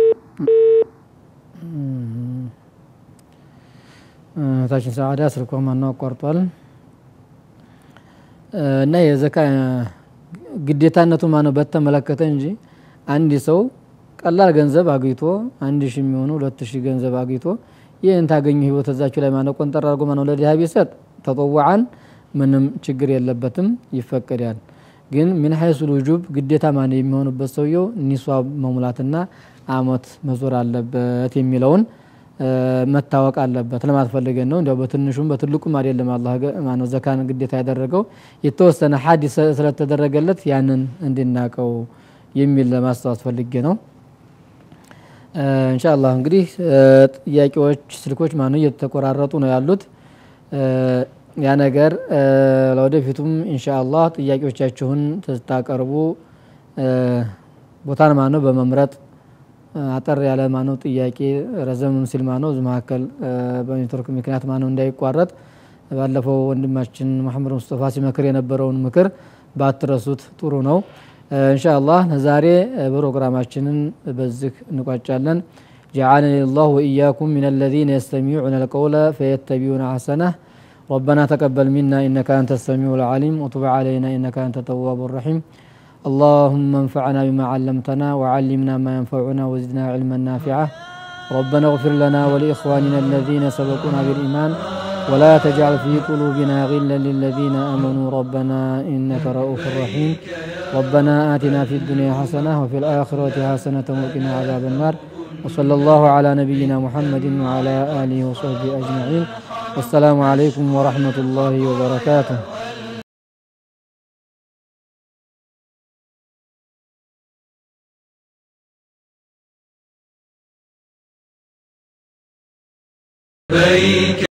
እህታችን ሰዓዳ ስልኳ ማነው አቋርጧል። እና የዘካ ግዴታነቱ ማነው በተመለከተ እንጂ አንድ ሰው ቀላል ገንዘብ አግኝቶ አንድ ሺህ የሚሆኑ ሁለት ሺህ ገንዘብ አግኝቶ ይህን ታገኙ ህይወት እዛችሁ ላይ ማነው ቆንጠር አድርጎ ማነው ለድሃ ቢሰጥ ተጠዋዓን ምንም ችግር የለበትም፣ ይፈቀዳል። ግን ምን ሀይሱ ልጁብ ግዴታ ማነው የሚሆኑበት ሰውየው ኒሷብ መሙላትና አመት መዞር አለበት የሚለውን መታወቅ አለበት ለማለት ፈልገን ነው። እንዲያው በትንሹም በትልቁም አይደለም አላህ ማነው ዘካን ግዴታ ያደረገው የተወሰነ ሀዲስ ስለተደረገለት ያንን እንድናቀው የሚል ለማስታወስ ፈልጌ ነው። ኢንሻአላህ እንግዲህ ጥያቄዎች፣ ስልኮች ማነው እየተቆራረጡ ነው ያሉት። ያ ነገር ለወደፊቱም ኢንሻአላህ ጥያቄዎቻችሁን ስታቀርቡ ቦታን ማነው በመምረጥ አጠር ያለ ማነው ጥያቄ ረዘም ሲል ማነው እዚህ መካከል በኔትወርክ ምክንያት ማነው እንዳይቋረጥ ባለፈው ወንድማችን መሐመድ ሙስጠፋ ሲመክር የነበረውን ምክር ባትረሱት ጥሩ ነው። ኢንሻአላህ ዛሬ ፕሮግራማችንን በዚህ እንቋጫለን። جعلني الله وإياكم من الذين يستمعون القول فيتبعون أحسنه ربنا تقبل منا إنك أنت السميع العليم وتب علينا إنك أنت التواب الرحيم اللهم انفعنا بما علمتنا وعلمنا ما ينفعنا وزدنا علما نافعا ربنا اغفر لنا ولإخواننا الذين سبقونا بالإيمان ولا تجعل في قلوبنا غلا للذين آمنوا ربنا إنك رؤوف رحيم ربنا آتنا في الدنيا حسنة وفي الآخرة حسنة وقنا عذاب النار وصلى الله على نبينا محمد وعلى آله وصحبه أجمعين والسلام عليكم ورحمة الله وبركاته لبيك